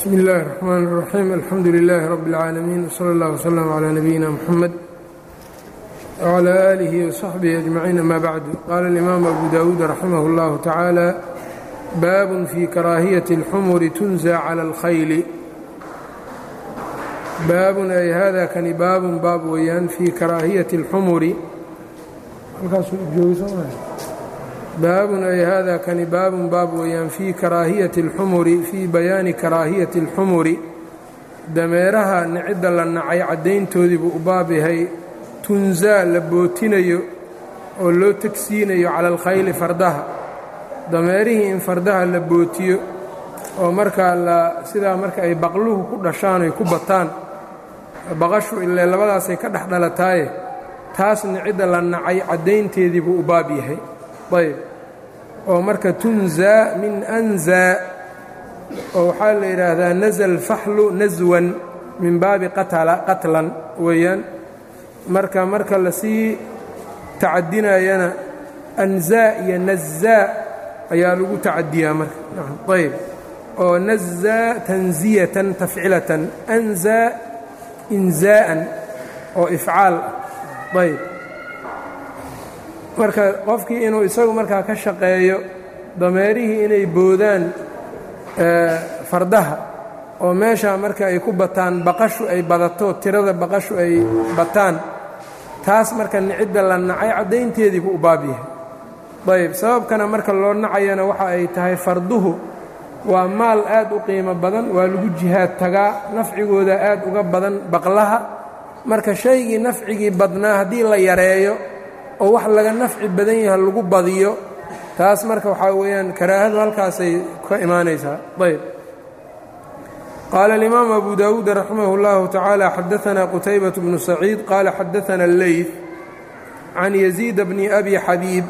bsmi اllahi الرحmn الرaxيim alxamdu لilaahi rab اlcaalamiin wslى اllah wslm عlى nabiyina mxamed wعlى آlihi وصaxbihi أجmaciin ama bacdu qaala اlimaamu abu dawuud raximah اllahu tacaala baabun fii karaahiyaةi اlxumuri tunزى calى اlkhayli baabun ay hada kani baabun baab weeyaan fii karaahiyati اlxumuri baabun ay hada kani baabun baab weeyaan fii karaahiyati اlxumuri fii bayaani karaahiyati اlxumuri dameeraha nicidda la nacay caddayntoodii buu u baab yahay tunzaa la bootinayo oo loo tegsiinayo cala alkhayli fardaha dameerihii in fardaha la bootiyo oo markaa la sidaa marka ay baqluhu ku dhashaan ay ku bataan baqashu ile labadaasay ka dhex dhalataaye taas nicidda la nacay caddaynteedii buu u baab yahay ayb oo marka tunzaa min anzaa oo waxaa la yidhaahdaa naza alfaxlu naswan min baabi qatlan weeyaan marka marka lasii tacadinayana anzaa iyo nazaa ayaa lagu tacadiyaa marka ayb oo nazaa tanziyatan tafcilatan anzaa inzaa'an oo ifcaal ayb marka qofkii inuu isagu markaa ka shaqeeyo dameerihii inay boodaan fardaha oo meeshaa marka ay ku bataan baqashu ay badato tirada baqashu ay bataan taas marka nicidda la nacay caddaynteedii buu u baab yahay ayb sababkana marka loo nacayana waxa ay tahay farduhu waa maal aad u qiimo badan waa lagu jihaad tagaa nafcigooda aad uga badan baqlaha marka shaygii nafcigii badnaa haddii la yareeyo oo wax laga nafci badan yaha lagu badiyo taas marka waxaa weeyaan karaahadu halkaasay ka imaanaysaa ayb qaala alimaamu abu dawuud raximah اllahu tacaala xadaanaa qutaybaة bnu saciid qaala xadaana اleyt can yaziid bni abi xabiib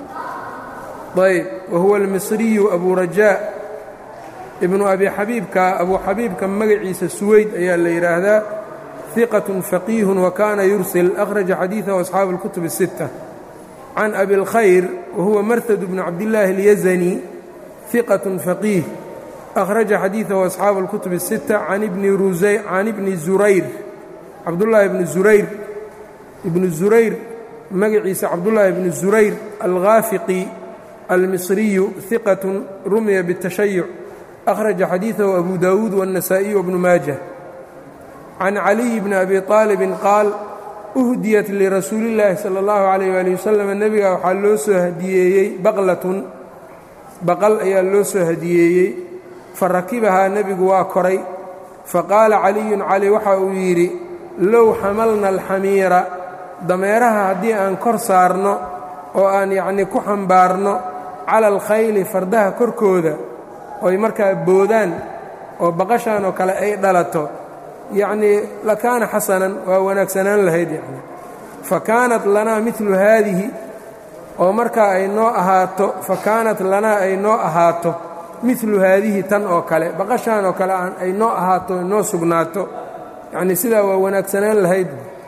ayb wa huwa almisriyu abu rajaa ibnu abi xabiibka abu xabiibka magaciisa suweyd ayaa la yidhaahdaa ثiqة faqiih wakaana yursil akhraja xadiiثahu asxaabu اlkutub الsiتة can abi اlkhayr wahuwa marhad bnu cabdillaahi اlyazani ثiqaة faqiih akhraja xadiiثahu asxaabu اlkutub الsiتة can ibni zurayr cabdullaahi bni zurayr ibnu zurayr magaciisa cabdullaahi bni zurayr alghaafiqi almisriyu ثiqaة rumiya bالtashayuc akhraja xadiiثahu abu dawuud wالnasaئiyu wbnu maajah can caliyi bni abi aalibin qaal uhdiyat lirasuuli illaahi sala allahu calayh waali wasalam nebiga waxaa loo soo hadiyeeyey baqlatun baqal ayaa loo soo hadiyeeyey fa rakibahaa nebigu waa koray faqaala caliyun cali waxa uu yidhi low xamalna alxamiira dameeraha haddii aan kor saarno oo aan yacnii ku xambaarno cala alkhayli fardaha korkooda oy markaa boodaan oo baqashaan oo kale ay dhalato yacnii lakaana xasanan waa wanaagsanaan lahayd yacni fa kaanat lanaa midlu haadihi oo markaa ay noo ahaato fa kaanat lanaa ay noo ahaato midlu haadihi tan oo kale baqashaan oo kale aan ay noo ahaato noo sugnaato yacnii sidaa waa wanaagsanaan lahayd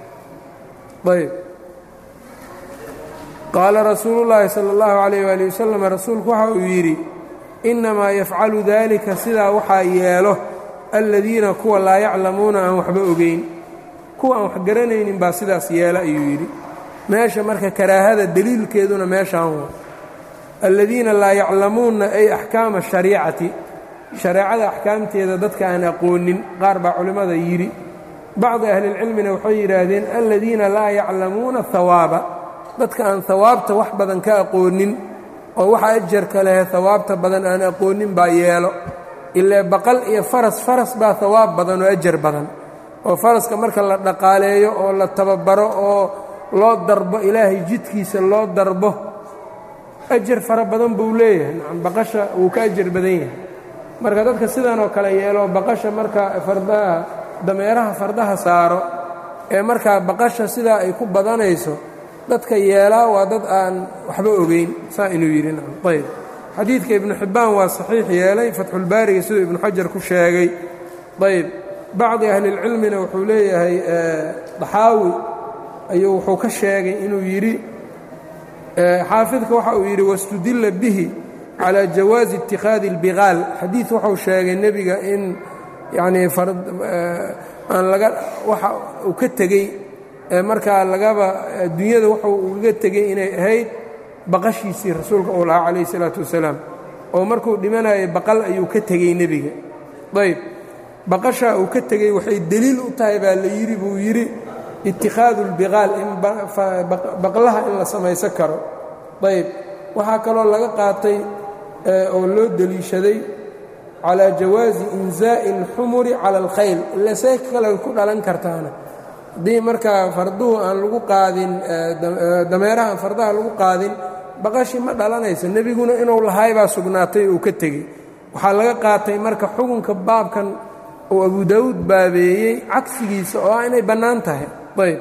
ayb qaala rasuulu llaahi sala allahu calayh waali wasalam rasuulku waxa uu yidhi innamaa yafcalu daalika sidaa waxaa yeelo aladiina kuwa laa yaclamuuna aan waxba ogeyn kuwa aan wax garanaynin baa sidaas yeela ayuu yidhi meesha marka karaahada deliilkeeduna meeshaan waa aladiina laa yaclamuuna ay axkaama shariicati shareecada axkaamteeda dadka aan aqoonin qaar baa culimmada yidhi bacdi ahlilcilmina waxay yidhaahdeen aladiina laa yaclamuuna hawaaba dadka aan hawaabta wax badan ka aqoonin oo waxa ajarka lehe hawaabta badan aan aqoonin baa yeelo ilaa baqal iyo faras faras baa hawaab badan oo ajar badan oo faraska marka la dhaqaaleeyo oo la tababaro oo loo darbo ilaahay jidkiisa loo darbo ajar fara badan buu leeyahay nacam baqasha wuu ka ajar badan yahay marka dadka sidan oo kale yeelo baqasha marka fardaha dameeraha fardaha saaro ee markaa baqasha sidaa ay ku badanayso dadka yeelaa waa dad aan waxba ogeyn saa inuu yidhi nacam ayb xadiidka ibnu xibbaan waa saxiix yeelay fatxulbaariga siduu ibnu xajar ku sheegay ayb bacdi ahlilcilmina wuxuu leeyahay daxaawi ayuu wuxuu ka sheegay inuu yidhi xaafidka waxa uu yidhi wastudilla bihi calى jawaazi اtikhaadi اlbiqaal xadiid wuxuu sheegay nebiga in yacnii aan laga waxa uu ka tegey markaa lagaba adduunyada wuxuu ugaga tegey inay ahayd baqashiisii rasuulka uu lahaa calayh isalaatu wasalaam oo markuu dhimanayay baqal ayuu ka tegey nebiga ayb baqashaa uu ka tegey waxay deliil u tahay baa la yidhi buu yidhi itikhaadu اlbiqaal in baqlaha in la samaysan karo ayb waxaa kaloo laga qaatay oo loo deliishaday calى jawaazi inzaa'i اlxumuri cala اlkhayl ila say kale ku dhalan kartaana haddii markaa farduhu aan lagu qaadin dameeraha aan fardaha lagu qaadin baqashi ma dhalanayso nebiguna inuu lahaay baa sugnaatay uu ka tegey waxaa laga qaatay marka xukunka baabkan uu abu daawuud baabeeyey cagsigiisa oo ah inay bannaan tahay ayb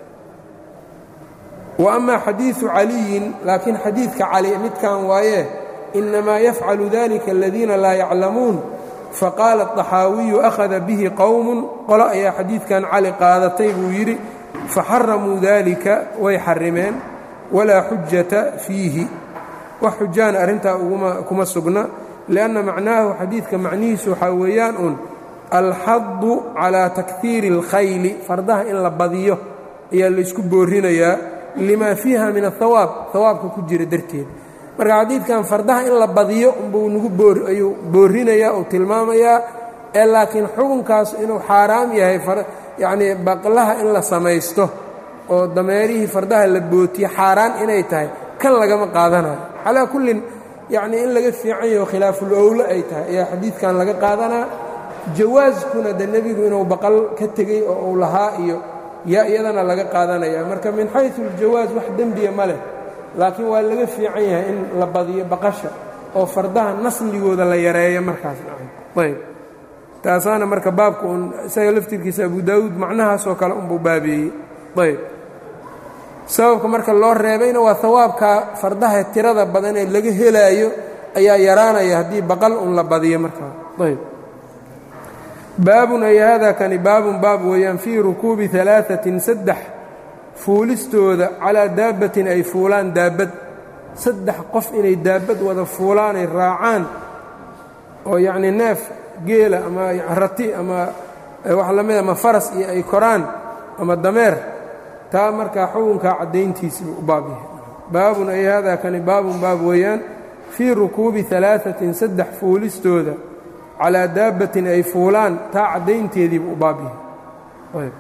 wa ama xadiiثu caliyin laakiin xadiidka cali midkan waaye inamaa yafcalu dalika aladiina laa yaclamuun faqaala الطaxaawiyu akhada bihi qowm qolo ayaa xadiidkan cali qaadatay buu yidhi faxaramuu dalika way xarimeen walaa xujata fiihi wax xujaana arrintaa kuma sugna lianna macnaahu xadiidka macnihiisu waxaa weeyaan un alxadu calaa takhiiri اlkhayli fardaha in la badiyo ayaa laysku boorinayaa lima fiiha min ahawaab hawaabka ku jira darteed marka xadiidkan fardaha in la badiyo umbuu nagu ayuu boorinayaa uu tilmaamayaa ee laakiin xukunkaas inuu xaaraam yahay yacnii baqlaha in la samaysto oo dameerihii fardaha la bootiye xaaraan inay tahay kan lagama qaadanayo calaa kullin yacnii in laga fiican yaho khilaaful owlo ay tahay ayaa xadiidkan laga qaadanaa jawaaskuna de nebigu inuu baqal ka tegey oo uu lahaa iyo yaa iyadana laga qaadanaya marka min xaysu aljawaas wax dembiya ma leh laakiin waa laga fiican yahay in la badiyo baqasha oo fardaha nasligooda la yareeyo markaas ayb taasaana marka baabka un isaga laftirkiisa abu daawuud macnahaasoo kale unbuu baabeeyey ayb sababka marka loo reebayna waa hawaabka fardaha tirada badan ee laga helaayo ayaa yaraanaya haddii baqal un la badiyo markaa ayb baabun ay hada kani baabun baab weeyaan fii rukuubi alaaثatin saddex fuulistooda calaa daabbatin ay fuulaan daabbad saddex qof inay daabbad wada fuulaanay raacaan oo yacnii neef geela ama rati ama wax la mid ama faras iyo ay koraan ama dameer taa markaa xukunkaa caddayntiisibuu u baab yahay baabun ay hada kani baabun baab weeyaan fii rukuubi alaaثatin saddex fuulistooda calaa daabbatin ay fuulaan taa caddaynteediibuu u baab yahay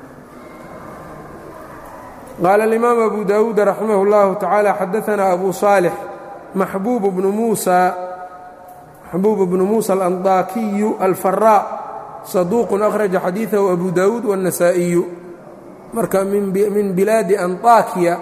qaala alimaam abu daawuud raximah اllahu tacaala xadaanaa abu saalix maxbuub bnu muusa maxbuub bnu muusa alandaakiyu alfaraa saduuqun akhraja xadiidahu abu daawuud waاnnasaa'iyu marka min bilaadi anطaakiya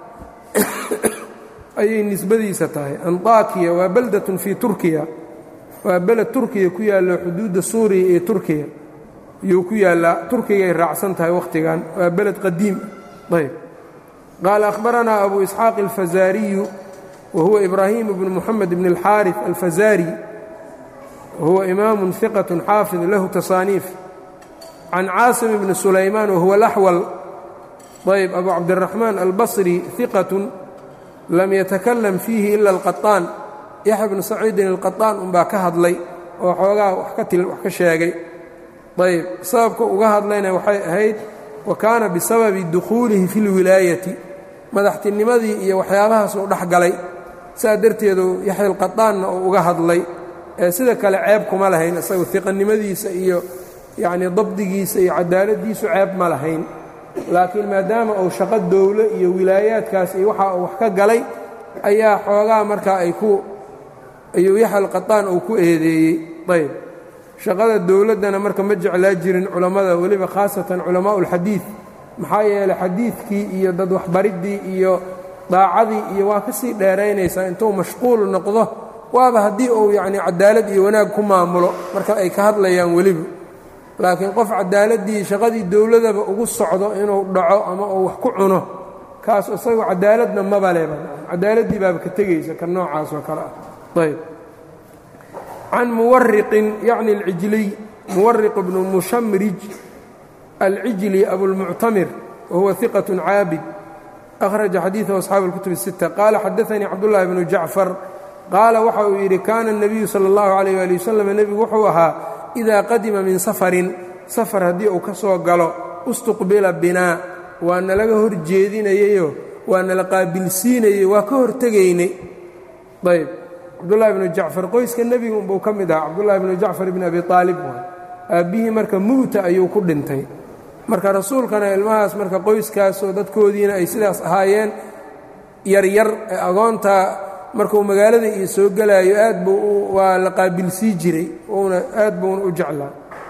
ayay nisbadiisa tahay anطaakiya waa baldatun fii turkiya waa beled turkiya ku yaallo xuduudda suuriya iyo turkiya ayuu ku yaallaa turkigay raacsan tahay wakhtigan waa beled qadiim ayb qaala akhbaranaa abu isxaaq alfazaariyu wa huwa ibraahim bnu muxamed bn اlxaariث alfazaari wahuwa imaamu hiqaة xaafid lahu tasaaniif can caasim bni sulaymaan wahuwa laxwal ayb abu cabdiraxmaan albasri hiqaة lam yatakalam fiihi ila اlqaطaan yaxya bnu saciidin alqaطaan unbaa ka hadlay oo xoogaa wax ka sheegay ayb sababka uga hadlayna waxay ahayd wa kaana bisababi dukhuulihi fi اlwilaayati madaxtinimadii iyo waxyaabahaasuu dhex galay saa darteedu yaxya alqaطaanna uu uga hadlay ee sida kale ceeb kuma lahayn isagu hiqanimadiisa iyo yacnii dabdigiisa iyo cadaaladdiisu ceeb ma lahayn laakiin maadaama uu shaqo dowlo iyo wilaayaadkaas iyo waxa uu wax ka galay ayaa xoogaa markaa ay ku ayuu yaxya alqaطaan uu ku eedeeyey ayb shaqada dowladdana marka ma jeclaa jirin culammada weliba khaasatan culamaa'u ulxadiid maxaa yeelay xadiidkii iyo dad waxbariddii iyo daacadii iyo waa ka sii dheeraynaysaa intuu mashquul noqdo waaba haddii uu yacnii cadaalad iyo wanaag ku maamulo marka ay ka hadlayaan weliba laakiin qof cadaaladdii shaqadii dowladaba ugu socdo inuu dhaco ama uu wax ku cuno kaas isagu cadaaladna maba leba cadaaladdii baaba ka tegaysa ka noocaas oo kale ah ayb can muwariqin yacni alcijliy muwariq bnu mushamrij alcijli abulmuctamir wahuwa hiqaة caabid akhraja xadiiثahu asxaabu اlkutub الsita qaala xadaanii cabdullahi bnu jacfar qaala waxa uu yidhi kaana الnabiyu salى اllahu عalيyh ali wasalam nebigu wuxuu ahaa idaa qadima min safarin safar haddii uu ka soo galo ustuqbila binaa waa nalaga hor jeedinayeyo waa nala qaabilsiinayey waa ka hortegaynay ayb cabdullahi bnu jacfar qoyska nebiga unbuu ka mid ahaa cabdullahi bnu jacfar ibni abi aalib aabbihii marka mu'ta ayuu ku dhintay marka rasuulkana ilmahaas marka qoyskaasoo dadkoodiina ay sidaas ahaayeen yaryar ee agoontaa markuu magaalada iyo soo gelaayo aad buu waa la qaabilsii jiray uuna aad buuna u jeclaa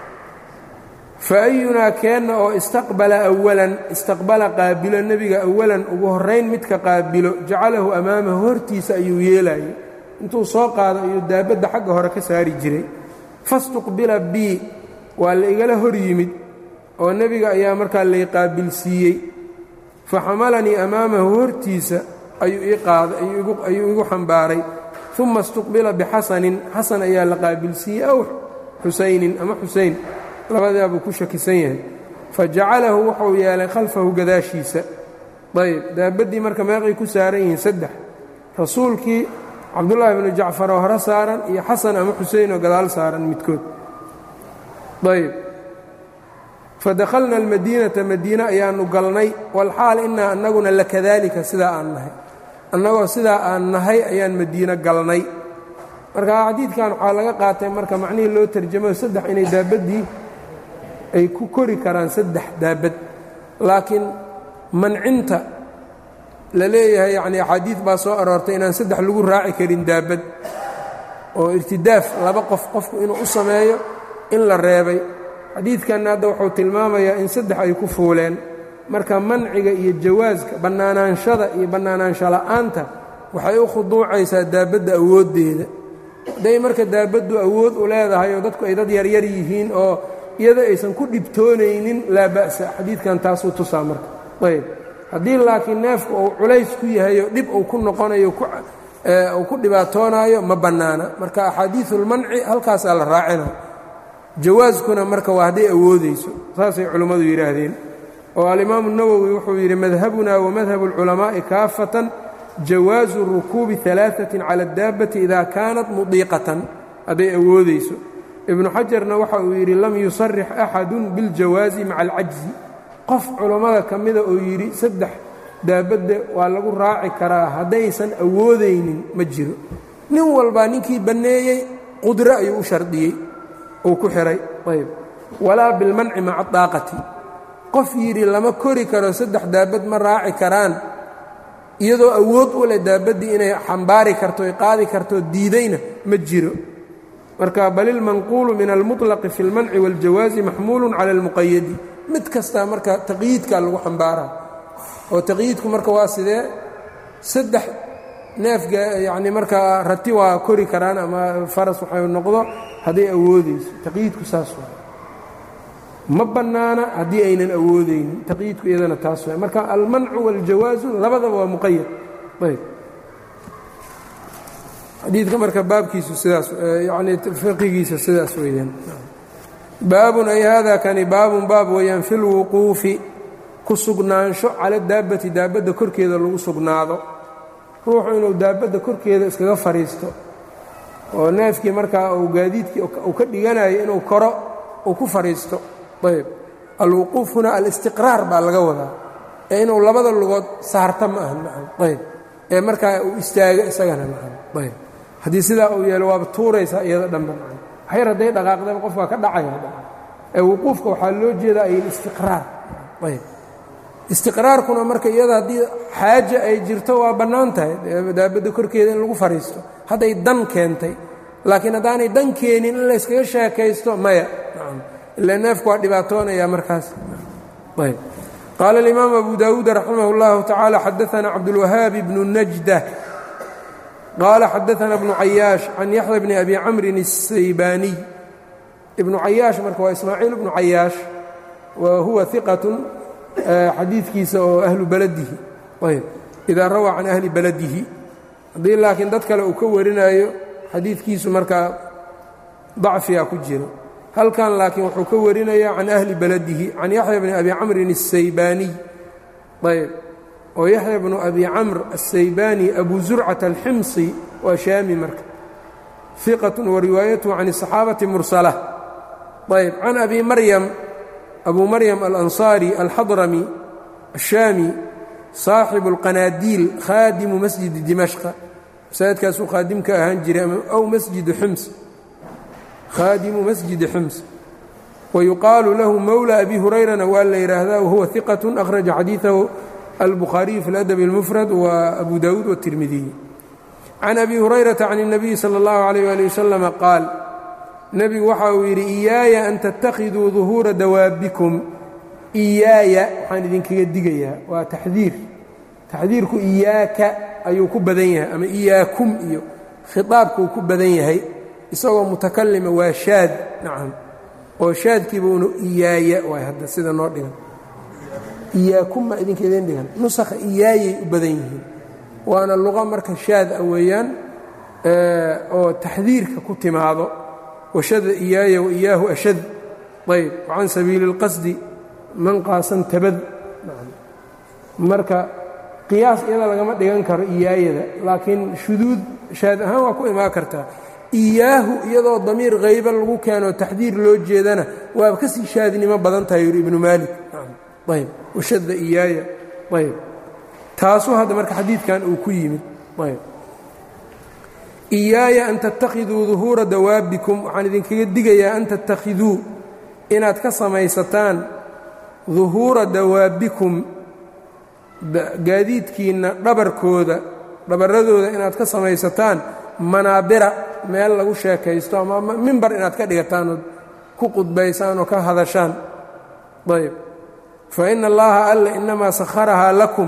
fa ayunaa keenna oo istaqbala awalan istaqbala qaabilo nebiga awalan ugu horrayn midka qaabilo jacalahu amaamahu hortiisa ayuu yeelayay intuu soo qaado ayuu daabadda xagga hore ka saari jiray fastuqbila bii waa la igala hor yimid oo nebiga ayaa markaa lay qaabilsiiyey fa xamalanii amaamahu hortiisa ayuu ii qaaday ayuu igu xambaaray uma istuqbila bixasanin xasan ayaa la qaabilsiiyey aw xusaynin ama xusayn labadaa buu ku shakisan yahay fa jacalahu wuxuu yeelay khalfahu gadaashiisa ayb daabaddii marka meeqay ku saaran yihiin saddex rasuulkii cabdullaahi bnu jacfar oo hore saaran iyo xasan ama xuseyn oo gadaal saaran midkood ayb fadakhalna almadiinata madiine ayaannu galnay walxaal innaa annaguna lakadaalika sidaa aan nahay annagoo sidaa aan nahay ayaan madiino galnay marka xadiidkan waxaa laga qaatay marka macnihii loo tarjamayo saddex inay daabaddii ay ku kori karaan saddex daabad laakiin mancinta la leeyahay yacnii axaadiid baa soo aroortay inaan saddex lagu raaci karin daabad oo irtidaaf laba qof qofku inuu u sameeyo in la reebay xadiidkanna hadda wuxuu tilmaamayaa in saddex ay ku fuuleen marka manciga iyo jawaaska bannaanaanshada iyo bannaanaansho la'aanta waxay u khuduucaysaa daabadda awooddeeda hadday marka daabaddu awood u leedahay oo dadku ay dad yaryar yihiin oo iyada aysan ku dhibtoonaynin laa ba'sa xadiidkan taasuu tusaa marka ayb haddii laakiin neefku uu culays ku yahayo dhib uu ku noqonayo uu ku dhibaatoonaayo ma bannaana marka axaadiisulmanci halkaasaa la raacina jawaaskuna marka waa hadday awoodayso saasay culimmadu yidhaahdeen oo alimaamu nawowi wuxuu yidhi madhabuna wamadhabu اlculamaa'i kaafatan jawaazu rukuubi alaaثatin cala اdaabati ida kaanat mudiiqatan hadday awoodayso ibnu xajarna waxa uu yidhi lam yusarix axadu biاljawaazi maca alcajzi qof culammada ka mida oo yidhi saddex daabadda waa lagu raaci karaa haddaysan awoodaynin ma jiro nin walbaa ninkii banneeyey qudro ayuu u shardiyey uu ku xihay ayb walaa bilmanci maca daaqati qof yidhi lama kori karo saddex daabad ma raaci karaan iyadoo awood u leh daabaddii inay xambaari karto ay qaadi karto diidayna ma jiro marka bal ilmanquulu min almuطlaqi fi اlmanci wاljawaazi maxmuulu cala اlmuqayadi mid kastaa marka taqyiidkaa lagu xambaaraa oo taqyiidku marka waa sidee saddex neefga yacni markaa rati waa kori karaan ama faras waxay noqdo hadday awoodayso taqyiidku saas waa ma bannaana haddii aynan awoodaynin taqyiidku iyadana taas waa marka almancu waاljawaazu labadaba waa muqayad ayb xadiidka marka baabkiisu sidaas yani fiqigiisa sidaas weeyaan baabun ay hada kani baabun baab weeyaan fi lwuquufi ku sugnaansho cala daabati daabadda korkeeda lagu sugnaado ruuxu inuu daabadda korkeeda iskaga fadhiisto oo neefkii markaa uu gaadiidkii uu ka dhiganayo inuu koro uu ku fadhiisto ayb alwuquuf huna alistiqraar baa laga wadaa ee inuu labada lugood saarta ma aha maan ayb ee markaa uu istaago isagana maan ayb haddii sidaa uu yeelo waaba tuuraysaa iyada dhanba maan waxyar hadday dhaqaaqdaba qof waa ka dhacaya ee wuquufka waxaa loo jeedaa ay istiqraar ayb istiqraarkuna marka iyada haddii xaaja ay jirto waa bannaan tahay daabadda korkeeda in lagu fadhiisto hadday dan keentay laakiin haddaanay dan keenin in layskaga sheekaysto maya ila neefku waa dhibaatoonaya markaas ayb qaala alimaam abu daawuud raximah اllahu tacaala xadaana cabdulwahaabi bnu najda qaala xadaana bnu cayaash can yaxya bni abi camrin الsaybaaniy ibnu cayaash marka waa ismaaciil ibnu cayaash wa huwa iqatun xadiidkiisa oo ahlu baladihi ayb idaa rawaa can ahli baladihi haddii laakiin dad kale uu ka warinayo xadiidkiisu markaa dacfiga ku jiro halkan laakiin wuxuu ka warinayaa can ahli baladihi can yaxya bni abi camrin الsaybaaniy ayb oo yaxya bnu abi camr الsaybaani abu zurcata alximsi waa shaami marka iqat wa riwaayatuhu can الصaxaabati mursala ayb can abi maryam abu maryam alanصaari alxadrami الshaami saaxibu اlqanaadiil khaadimu masjidi dimashqa masaajidkaasuu khaadim ka ahaan jiray aw masjidi xums khaadimu masjidi xums wayuqaalu lahu mowla abi hurayrana waa la yidhaahdaa wahuwa iqat akhraja xadiiثahu albukhaariyu fi اladab اlmufrad wa abu dawuud wالtirmidiy can abi hurayrata can الnabiyi salى اllahu عalيyh ali waslama qaal nebigu waxa uu yidhi iyaaya an tattakhiduu duhuura dawaabikum iyaaya waxaan idinkaga digayaa waa taxdiir taxdiirku iyaaka ayuu ku badan yahay ama iyaakum iyo khiطaabkuu ku badan yahay isagoo mutakalima waa shaad nacam oo shaadkiiba unu iyaaya waay hadda sida noo dhigan iyaakum ma idinka idin dhigan nusakha iyaayay u badan yihiin waana luqa marka shaad a weeyaan oo taxdiirka ku timaado washada iyaaya waiyaahu ashad ayb wacan sabiili اlqasdi man qaasan tabad marka qiyaas iyada lagama dhigan karo iyaayada laakiin shuduud shaad ahaan waa ku imaan kartaa iyaahu iyadoo damiir hayba lagu keeno taxdiir loo jeedana waaba ka sii shaadnimo badan tahay yuri ibnu maalik ayb washada iyaaya ayb taasuu hadda marka xadiidkan uu ku yimid ayb iyaaya an tattakhiduu duhuura dawaabikum waxaan idinkaga digayaa an tattakhiduu inaad ka samaysataan duhuura dawaabikum gaadiidkiinna dhabarkooda dhabarradooda inaad ka samaysataan manaabira meel lagu sheekaysto ama mimbar inaad ka dhigataan ood ku qudbaysaan oo ka hadashaan ayb fa ina allaha alle inamaa sakharahaa lakum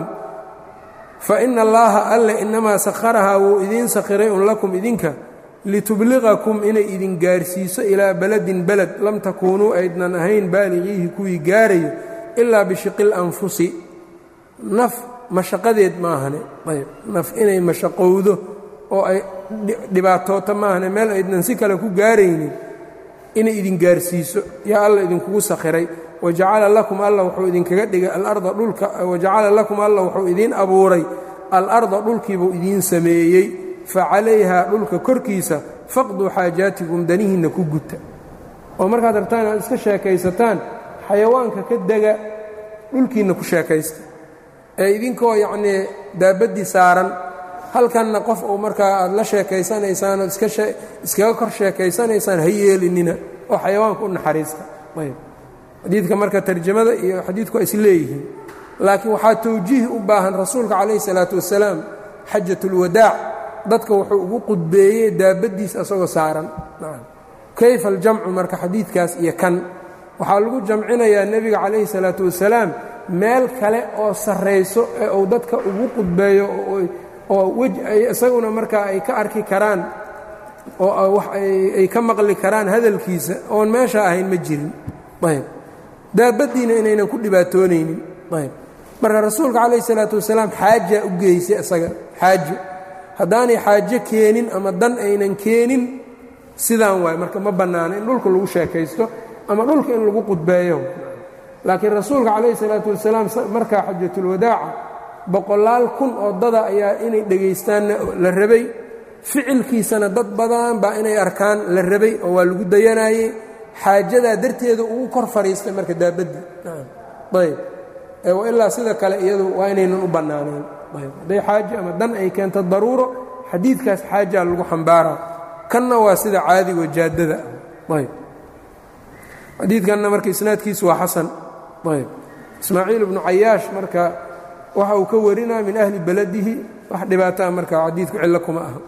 fa ina allaaha alle inamaa sakharahaa wuu idiin sakhiray un lakum idinka litubliqakum inay idin gaarsiiso ilaa beladin beled lam takuunuu aydnan ahayn baaligiihi kuwii gaarayo ilaa bishiqil anfusi naf mashaqadeed maahane ayb naf inay mashaqowdo oo ay dhibaatoota maahane meel aydnan si kale ku gaaraynin inay idin gaarsiiso yaa alla idinkugu sakhiray wajacala lakum alla wuxuu idinkaga dhigay alarda dhulka wajacala lakum alla wuxuu idiin abuuray alarda dhulkiibuu idiin sameeyey fa calayhaa dhulka korkiisa faqduu xaajaatikum danihiinna ku guta oo markaad rabtaan inaad iska sheekaysataan xayawaanka ka dega dhulkiinna ku sheekaysta ee idinkoo yacnii daabaddii saaran halkanna qof uu markaa aad la sheekaysanaysaan ood iskaga kor sheekaysanaysaan ha yeelinina oo xayawaanka u naxariista ayb xadiidka marka tarjamada iyo xadiidku waa is leeyihiin laakiin waxaa tawjiih u baahan rasuulka calayhi salaatu wasalaam xajatulwadaac dadka wuxuu ugu qudbeeyey daabaddiisa asagoo saaran kayfa aljamcu marka xadiidkaas iyo kan waxaa lagu jamcinayaa nebiga calayhi salaatu wasalaam meel kale oo sarrayso ee uu dadka ugu qudbeeyo oo isaguna markaa ay ka arki karaan oo ay ka maqli karaan hadalkiisa oon meesha ahayn ma jirin ayb daabaddiina inaynan ku dhibaatoonaynin ayb marka rasuulka calayhi salaatu wasalaam xaajaa u geysay isaga xaajo haddaanay xaajo keenin ama dan aynan keenin sidaan waay marka ma bannaana in dhulka lagu sheekaysto ama dhulka in lagu qudbeeyo laakiin rasuulka calayhi salaatu wasalaam markaa xajatulwadaaca boqolaal kun oo dada ayaa inay dhegaystaanna la rabay ficilkiisana dad badan baa inay arkaan la rabay oo waa lagu dayanaayey xaajadaa darteeda ugu kor fadhiistay marka daabaddi ayb ilaa sida kale iyadu waa inaynan u bannaanayn ayb hadday xaajo ama dan ay keento daruuro xadiidkaas xaajaa lagu xambaaraa kanna waa sida caadigo jaadada ayb xadiidkanna marka isnaadkiisu waa xasan ayb ismaaciil ibnu cayaash marka waxa uu ka warinaa min ahli beladihi wax dhibaataa marka xadiidku cillo kuma aha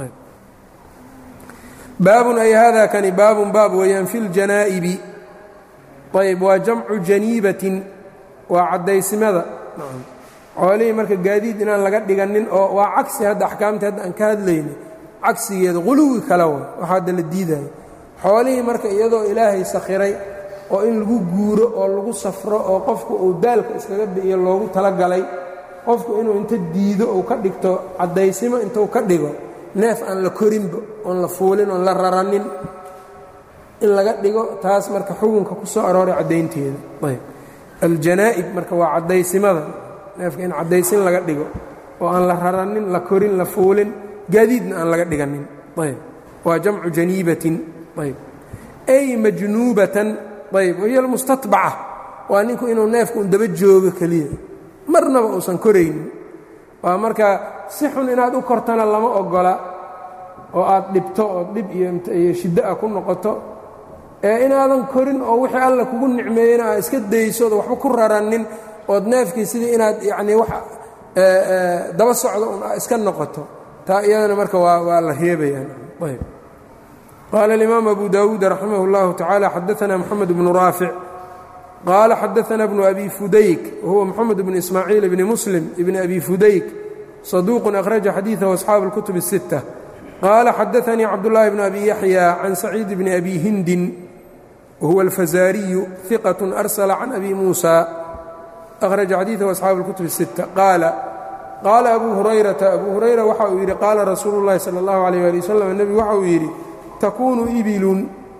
baabun ay hada kani baabun baab weeyaan fi ljanaa'ibi ayb waa jamcu janiibatin waa caddaysimada xoolihii marka gaadiid inaan laga dhiganin oo waa cagsi hadda axkaamtii hadda aan ka hadlayna cagsigeeda quluwi kale wa waxa hadda la diidayo xoolihii marka iyadoo ilaahay sakhiray oo in lagu guuro oo lagu safro oo qofku uu daalka iskaga bi'iyo loogu talagalay qofku inuu inta diido uu ka dhigto caddaysimo intuu ka dhigo neef aan la korinba oon la fuulin oon la raranin in laga dhigo taas marka xukunka ku soo arooray caddaynteeda ayb aljanaa'ib marka waa caddaysimada neefka in caddaysin laga dhigo oo aan la raranin la korin la fuulin gaadiidna aan laga dhiganin ayb waa jamcu janiibatin ayb ay majnuubatan ayb wahiya almustatbaca waa ninku inuu neefku un daba joogo keliya marnaba uusan koraynin waa marka si xun inaad u kortana lama ogola oo aad dhibto oo dhib iyo shiddo ah ku noqoto ee inaadan korin oo wixii alla kugu nicmeeyena aad iska daysood waxba ku raranin ood neefkii sidii inaad yacnii wax daba socdo un iska noqoto taa iyadana marka waa waa la reebayaan ayb qaala alimaam abu dawuud raximah اllahu tacaala xadaana moxamed bnu raafic qaala xadaana bnu abi fudayk wahuwa moxamed bnu ismaaciil bni muslim ibni abi fudayk saduuqun akhraja xadiidahu asxaabu اlkutub الsitta qaala xadaanii cabdullaahi bn abi yaxya can saciid bni abi hindin wahuwa alfazaariyu iqat arsala can abi muusa akhraja xadiidahu asxaabu اlkutub الsitta qaala qaala abu hurayrata abu hurayra waxa uu yidhi qaala rasuulu اllahi salى اllahu alayh ali wasalam nebigu waxa uu yidhi takuunu ibilun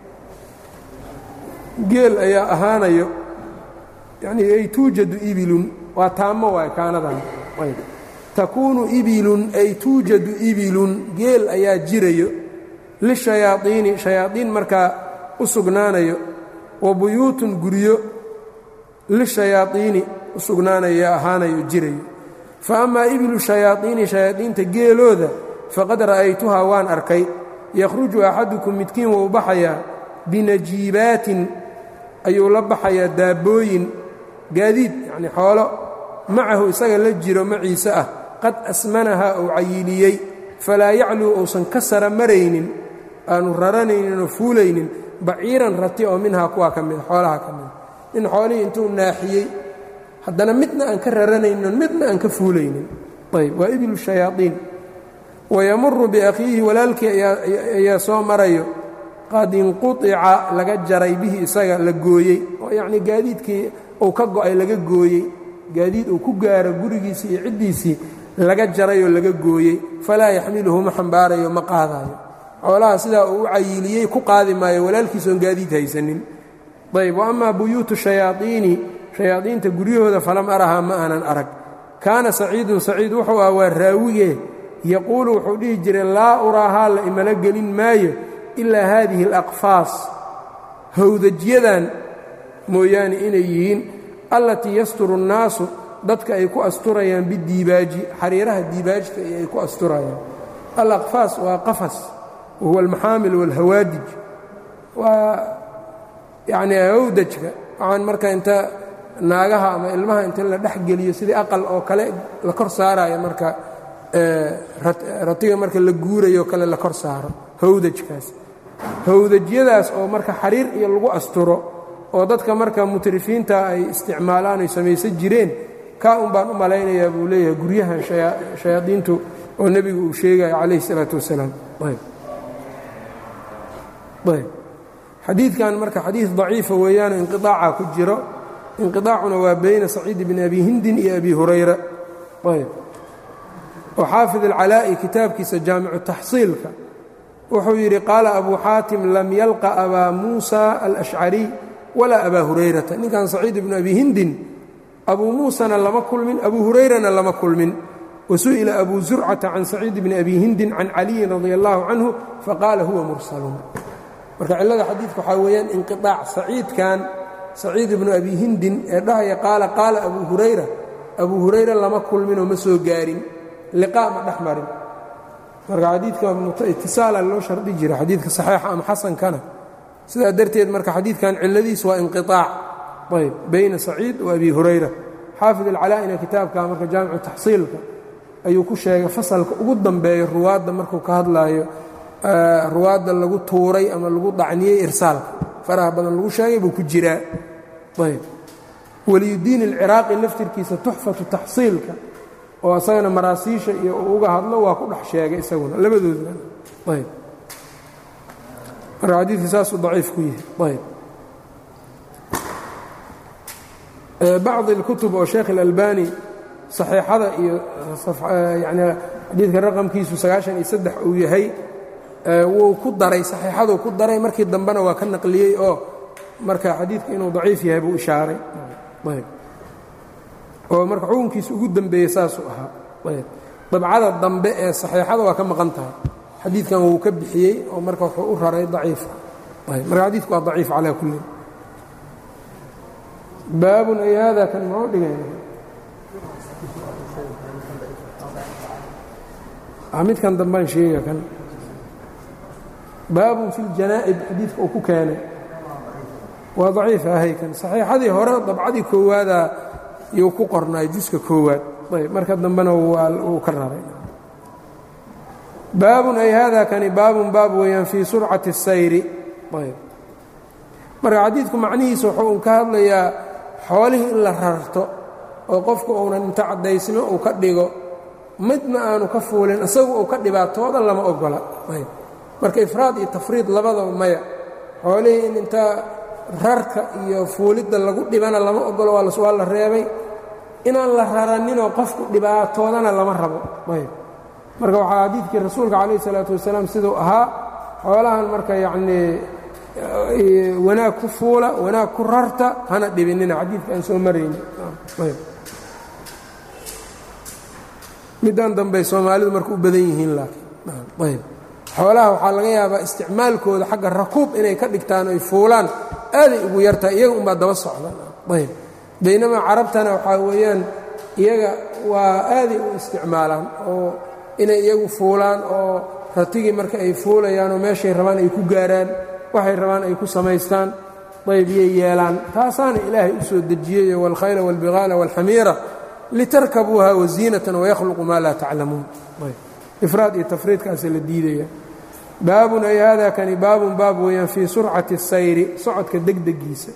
geel ayaa ahaanayo yanii ay tuujadu ibilun waa taamo waay kaanadan takuunu ibilun ay tuujadu ibilun geel ayaa jirayo lishayaaiini shayaadiin markaa u sugnaanayo wa buyuutun guryo lishayaaiini u sugnaanayo ahaanayo jirayo fa amaa ibilu shayaaiini shayaadiinta geelooda faqad ra'aytuhaa waan arkay yakhruju axadukum midkiin wuu baxayaa binajiibaatin ayuu la baxayaa daabbooyin gaadiid yacnii xoolo macahu isaga la jiro maciise ah qad asmanahaa uu cayiliyey falaa yacluu uusan ka sara maraynin aanu raranaynin oo fuulaynin baciiran rati oo minhaa kuwaa ka mida xoolaha ka mida nin xoolihii intuu naaxiyey haddana midna aan ka raranaynin midna aan ka fuulaynin ayb waa ibilu shayaaiin wayamuru biakhiihi walaalkii ayaa soo marayo qad inquطica laga jaray bihi isaga la gooyey oo yacnii gaadiidkii uu ka go'ay laga gooyey gaadiid uu ku gaaro gurigiisii iyo ciddiisii laga jaray oo laga gooyey falaa yaxmiluhu ma xambaarayo ma qaadaayo xoolaha sidaa uu u cayiliyey ku qaadi maayo walaalkiisoon gaadiid haysanin ayb wa amaa buyuutu shayaaiini shayaadiinta guryahooda falam arahaa ma aanan arag kaana saciidun saciid wuxuu ah waa raawige yaquulu wuxuu dhihi jiray laa uraahaa la imala gelin maayo ilaa haadihi alaqfaas hawdajyadan mooyaane inay yihiin allatii yasturu nnaasu dadka ay ku asturayaan bidiibaaji xariiraha diibaajta ay ku asturayaan alaqfaas waa qafas wahuwa almaxaamil waalhawaadij waa yacnii hawdajka waxaan marka inta naagaha ama ilmaha inta la dhex geliyo sidii aqal oo kale la kor saaraya marka ratiga marka la guurayo kale la kor saaro hawdajkaas hawdajyadaas oo marka xariir iyo lagu asturo oo dadka marka mutrifiinta ay isticmaalaan ay samaysan jireen kaa un baan u malaynayaa buu leeyahay guryahan shayaadiintu oo nebigu uu sheegayo calayhi salaatu wasalaam xadiidkan marka xadiid daciifa weeyaano inqiaaca ku jiro inqiaacuna waa bayna saciid bni abi hindin iyo abi hurayra ayb oo xaafid alcalaa'i kitaabkiisa jaamicu taxsiilka wuxuu yidhi qaala abu xaatim lam yalqa abaa muusa alashcariy walaa abaa hurayrata ninkan saciid ibnu abi hindin abuu muusana lama kulmin abuu hurayrana lama kulmin wasu'ila abu zurcata can saciid bni abi hindin can caliyin radi allahu canhu faqaala huwa mursalun marka cillada xadiidka waxaa weeyaan inqiaac saciidkan saciid ibnu abi hindin ee dhahaya qaala qaala abuu hurayra abuu hurayra lama kulminoo ma soo gaarin liqaa ma dhex marin marka xadiidka itisaala loo shardi jira xadiidka saxiixa ama xasankana sidaa darteed marka xadiidkan cilladiis waa inqiaac ayb bayna saciid wa abi hurayra xaafid alcalaa'ina kitaabka marka jaamicu taxsiilka ayuu ku sheegay fasalka ugu dambeeyo ruwaadda markuu ka hadlaayo ruwaadda lagu tuuray ama lagu dacniyey irsaalka faraha badan lagu sheegay buu ku jiraa ayb waliyudiin alciraaqi laftirkiisa tuxfatu taxsiilka oo isagana maraasiisha iyo uu uga hadlo waa ku dhex sheegay isaguna labadoodna ayb marka xadiidka saasuu daciif ku yahay ayb bacdi اlkutub oo sheekh اlalbani saxiixada iyo yani xadiidka raqamkiisu sagaashan iyo saddex uu yahay wuu ku daray saxiixaduu ku daray markii dambena waa ka naqliyey oo marka xadiidka inuu daciif yahay buu ishaaray ayb oo marka xukunkiisa ugu dembeeyey saasuu ahaa ayb dabcada dambe ee saxiixada waa ka maqan tahay xadiidkan wuu ka bixiyey oo marka wuxuu u raray daciifa marka xadiidku waa daciif calaa kulli baabun ay hada kan mau dhigay midkan dambaan sheega kan baabun fi ljanaa'ib xadiidka uu ku keenay waa daciif ahay kan saxiixadii hore dabcadii koowaadaa yuu ku qornaay juska koowaad ayb marka dambena wuu ka raray baabun ay hada kani baabun baab weeyaan fii surcati الsayri ayb marka xadiidku macnihiisa wuxuu un ka hadlayaa xoolihii in la rarto oo qofku uunan inta caddaysno uu ka dhigo midna aanu ka fuulin isagu uu ka dhibaatooda lama ogola ayb marka ifraad iyo tafriid labadaba maya xoolihii in intaa rarka iyo fuulidda lagu dhibana lama ogolo waa la reebay inaan la raraninoo qofku dhibaatoodana lama rabo ayb marka waxaa xadiidkii rasuulka calayh isalaatu wasalaam siduu ahaa xoolahan marka yacnii wanaag ku fuula wanaag ku rarta hana dhibinina xadiidka aan soo marayni middan dambey soomaalidu marka u badan yihiin laakiin ayb xoolaha waxaa laga yaabaa isticmaalkooda xagga rakuub inay ka dhigtaan oy fuulaan aaday ugu yartahay iyaga unbaa daba socda ayb baynamaa carabtana waxaa weeyaan iyaga waa aaday u isticmaalaan oo inay iyagu fuulaan oo ratigii marka ay fuulayaan oo meeshay rabaan ay ku gaaraan waxay rabaan ay ku samaystaan ayb iyay yeelaan taasaana ilaahay u soo dejiyey wاlkhayla wاlbiqaala wاlxamiira litarkabuuha waziinatan wayakhluqu maa laa taclamuun ifraad iyo tafriidkaasa la diidaya baabun ay hada kani baabun baab weeyaan fii surcati الsayri socodka degdegiisa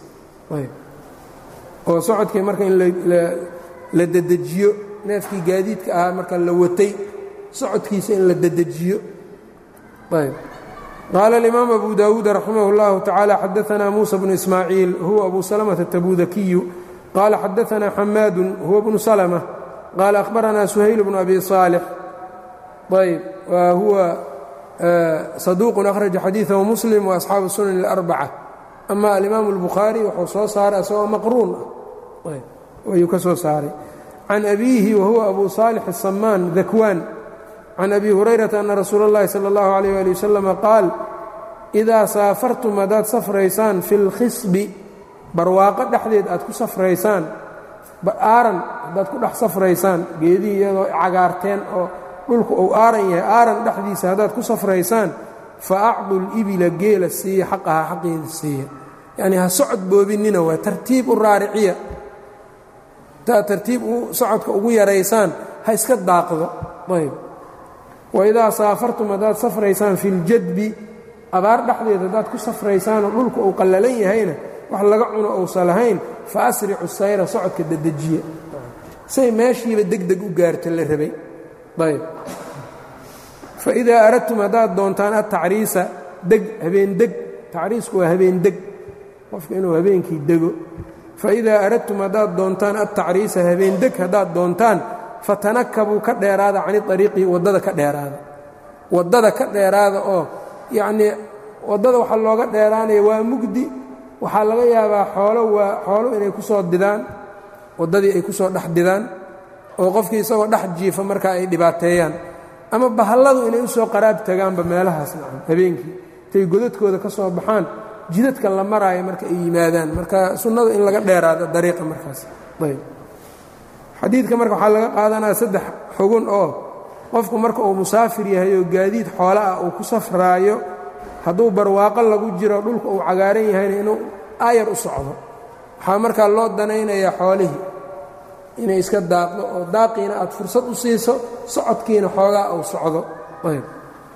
oo socodkii marka in la dedejiyo neefkii gaadiidka ahaa marka la watay socodkiisa in la dedejiyo ayb qaala اlimaam abu dawuud raximah اllahu tacaala xadaanaa muusa bnu ismaaciil huwa abu salmةa atabudakiyu qaala xadaanaa xamaadu huwa bnu salmة qaala akhbaranaa suhayl bnu abi صaalix ayb wa huwa saduuq akhraja xadiiثahu muslim waasxaabu sunan اlarbacة ama alimaamu اlbukhaari wuxuu soo saaray asagoo maqruun ah ayuu ka soo saaray can abiihi wahuwa abu saalix الsamaan dakwaan can abi hurayrata ana rasuula اllahi salى اllahu عalيyه ali waslama qaal idaa saafartum haddaad safraysaan fi اlkhisbi barwaaqo dhexdeed aad ku safraysaan aaran haddaad ku dhex safraysaan geedihii iyadoo cagaarteen oo dhulku uu aaran yahay aaran dhexdiisa haddaad ku safraysaan fa acdu libila geela siiya xaqaha xaqeeda siiya yacnii ha socod boobinina waa tartiib u raariciya intaad tartiib socodka ugu yaraysaan ha iska daaqdo ayb waidaa saafartum haddaad safraysaan fi ljadbi abaar dhexdeed haddaad ku safraysaanoo dhulku uu qallalan yahayna wax laga cuno uusan lahayn fa asricu sayra socodka dedejiya say meeshiiba degdeg u gaarta la rabay ayb faidaa aradtum haddaad doontaan atacriisa deg habeendeg tacriisku waa habeendeg qofka inuu habeenkii dego faidaa aradtum haddaad doontaan attacriisa habeendeg haddaad doontaan fatanakabuu ka dheeraada cani ariiqi waddada ka dheeraada waddada ka dheeraada oo yacnii waddada waxaa looga dheeraanaya waa mugdi waxaa laga yaabaa xoolo waa xoolo inay ku soo didaan waddadii ay ku soo dhex didaan oo qofkii isagoo dhex jiifa markaa ay dhibaateeyaan ama bahalladu inay u soo qaraab tagaanba meelahaas nacam habeenkii intay godadkooda ka soo baxaan jidadka la maraayo marka ay yimaadaan marka sunnadu in laga dheeraado dariiqa markaas ayb xadiidka marka waxaa laga qaadanaya saddex xugun oo qofku marka uu musaafir yahay oo gaadiid xoolo ah uu ku safraayo hadduu barwaaqo lagu jiro dhulka uu cagaaran yahayna inuu aayar u socdo waxaa markaa loo danaynayaa xoolihii inay iska daaqdo oo daaqiina aad fursad u siiso socodkiina xoogaa uu socdo ayb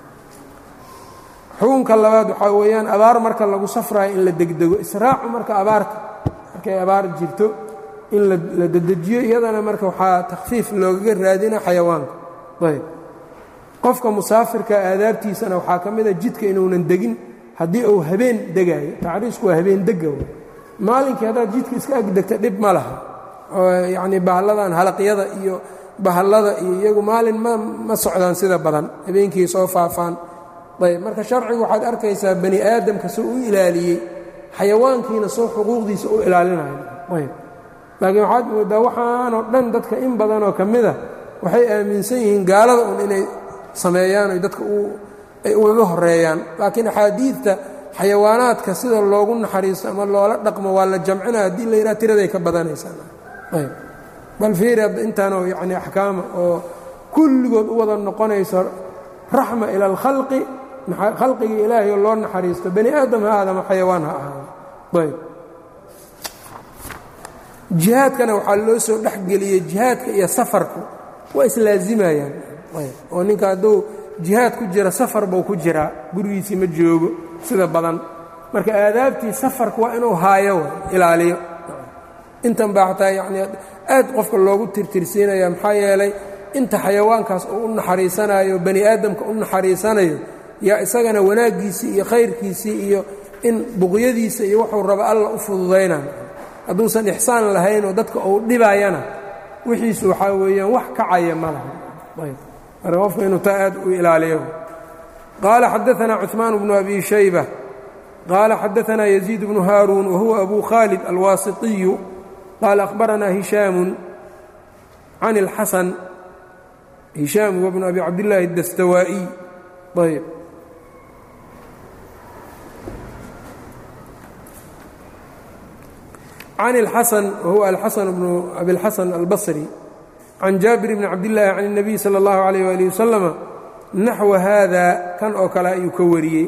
xukunka labaad waxaa weeyaan abaar marka lagu safraayo in la degdego israacu marka abaarta markay abaar jirto in la dedejiyo iyadana marka waxaa takhfiif loogaga raadina xayawaanka ayb qofka musaafirka aadaabtiisana waxaa ka mida jidka inuunan degin haddii uu habeen degaayo tacriisku waa habeen dega maalinkii haddaad jidka iska agdegta dhib ma laha yacnii bahalladan halaqyada iyo bahallada iyo iyagu maalin ma ma socdaan sida badan habeenkii soo faafaan ayb marka sharcigu waxaad arkaysaa bani aadamka soo u ilaaliyey xayawaankiina soo xuquuqdiisa u ilaalinayo ayb laakiin waxaad moodaa waxaanoo dhan dadka in badanoo ka mida waxay aaminsan yihiin gaalada un inay sameeyaan oy dadka ay ugaga horeeyaan laakiin axaadiidta xayawaanaadka sida loogu naxariisto ama loola dhaqmo waa la jamcina haddii la yidhaha tiraday ka badanaysaayb bal fiiri hadda intaanoo yacni axkaama oo kulligood u wada noqonayso raxma ila alkhalqi khalqigii ilaahay oo loo naxariisto bani aadam ha aadama xayawaan ha ahaado ayb jihaadkana waxaa loo soo dhexgeliyey jihaadka iyo safarku waa islaazimayaan oo ninka hadduu jihaad ku jira safar buu ku jiraa gurigiisii ma joogo sida badan marka aadaabtii safarku waa inuu haayo ilaaliyo intan baa xataa yacnii aad qofka loogu tirtirsiinaya maxaa yeelay inta xayawaankaas uu u naxariisanayo bani aadamka u naxariisanayo yaa isagana wanaaggiisii iyo khayrkiisii iyo in buqyadiisa iyo wuxuu raba alla u fududaynan hadduusan ixsaan lahaynoo dadka uu dhibayana wixiisu waxaa weeyaan wax kacaya ma laha ayb marka qofka inuu taa aad u ilaaliyo qaala xadaanaa cuثmaan bnu abi shayba qaala xadaanaa yaziid bnu haaruun wahuwa abu khaalid alwaasiطiyu qaala akhbaranaa hishaamu can اlxasan hishaam huwa bnu abi cabdillaahi اdastawaa'iy ayb can اlxasan wahuwa alxasan bnu abiاlxasan albasri can jaabir bni cabdillaahi can الnabiy salى اllahu عalayh wali wasalama naxwa haada kan oo kale ayuu ka wariyey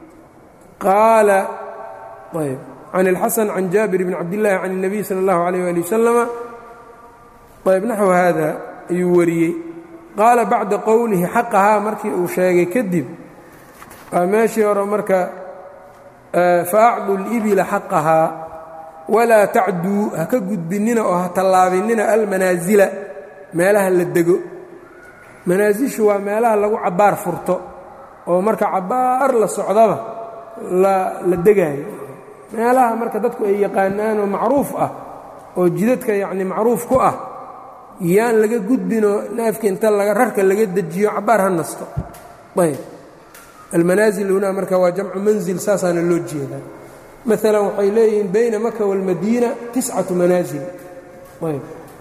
qaala ayb can اlxasan can jaabir bni cabdillaahi can الnabiy salى اllahu عalayh wali wasalama ayb naxwa haada ayuu wariyey qaala bacda qowlihi xaqahaa markii uu sheegay kadib waa meeshii hore marka faacdu اlibila xaqahaa walaa tacduu ha ka gudbinnina oo ha tallaabinina almanaasila meelaha la dego manaasishu waa meelaha lagu cabbaar furto oo marka cabbaar la socdaba la degaayo meelaha marka dadku ay yaqaanaan oo macruuf ah oo jidadka yacni macruuf ku ah yaan laga gudbinoo neefka inta laga rarka laga dejiyo cabbaar ha nasto ayb almanaasil hunaa marka waa jamcu manzil saasaana loo jeedaa maalan waxay leeyihiin bayna maka wاlmadiina tiscatu manaasil ayb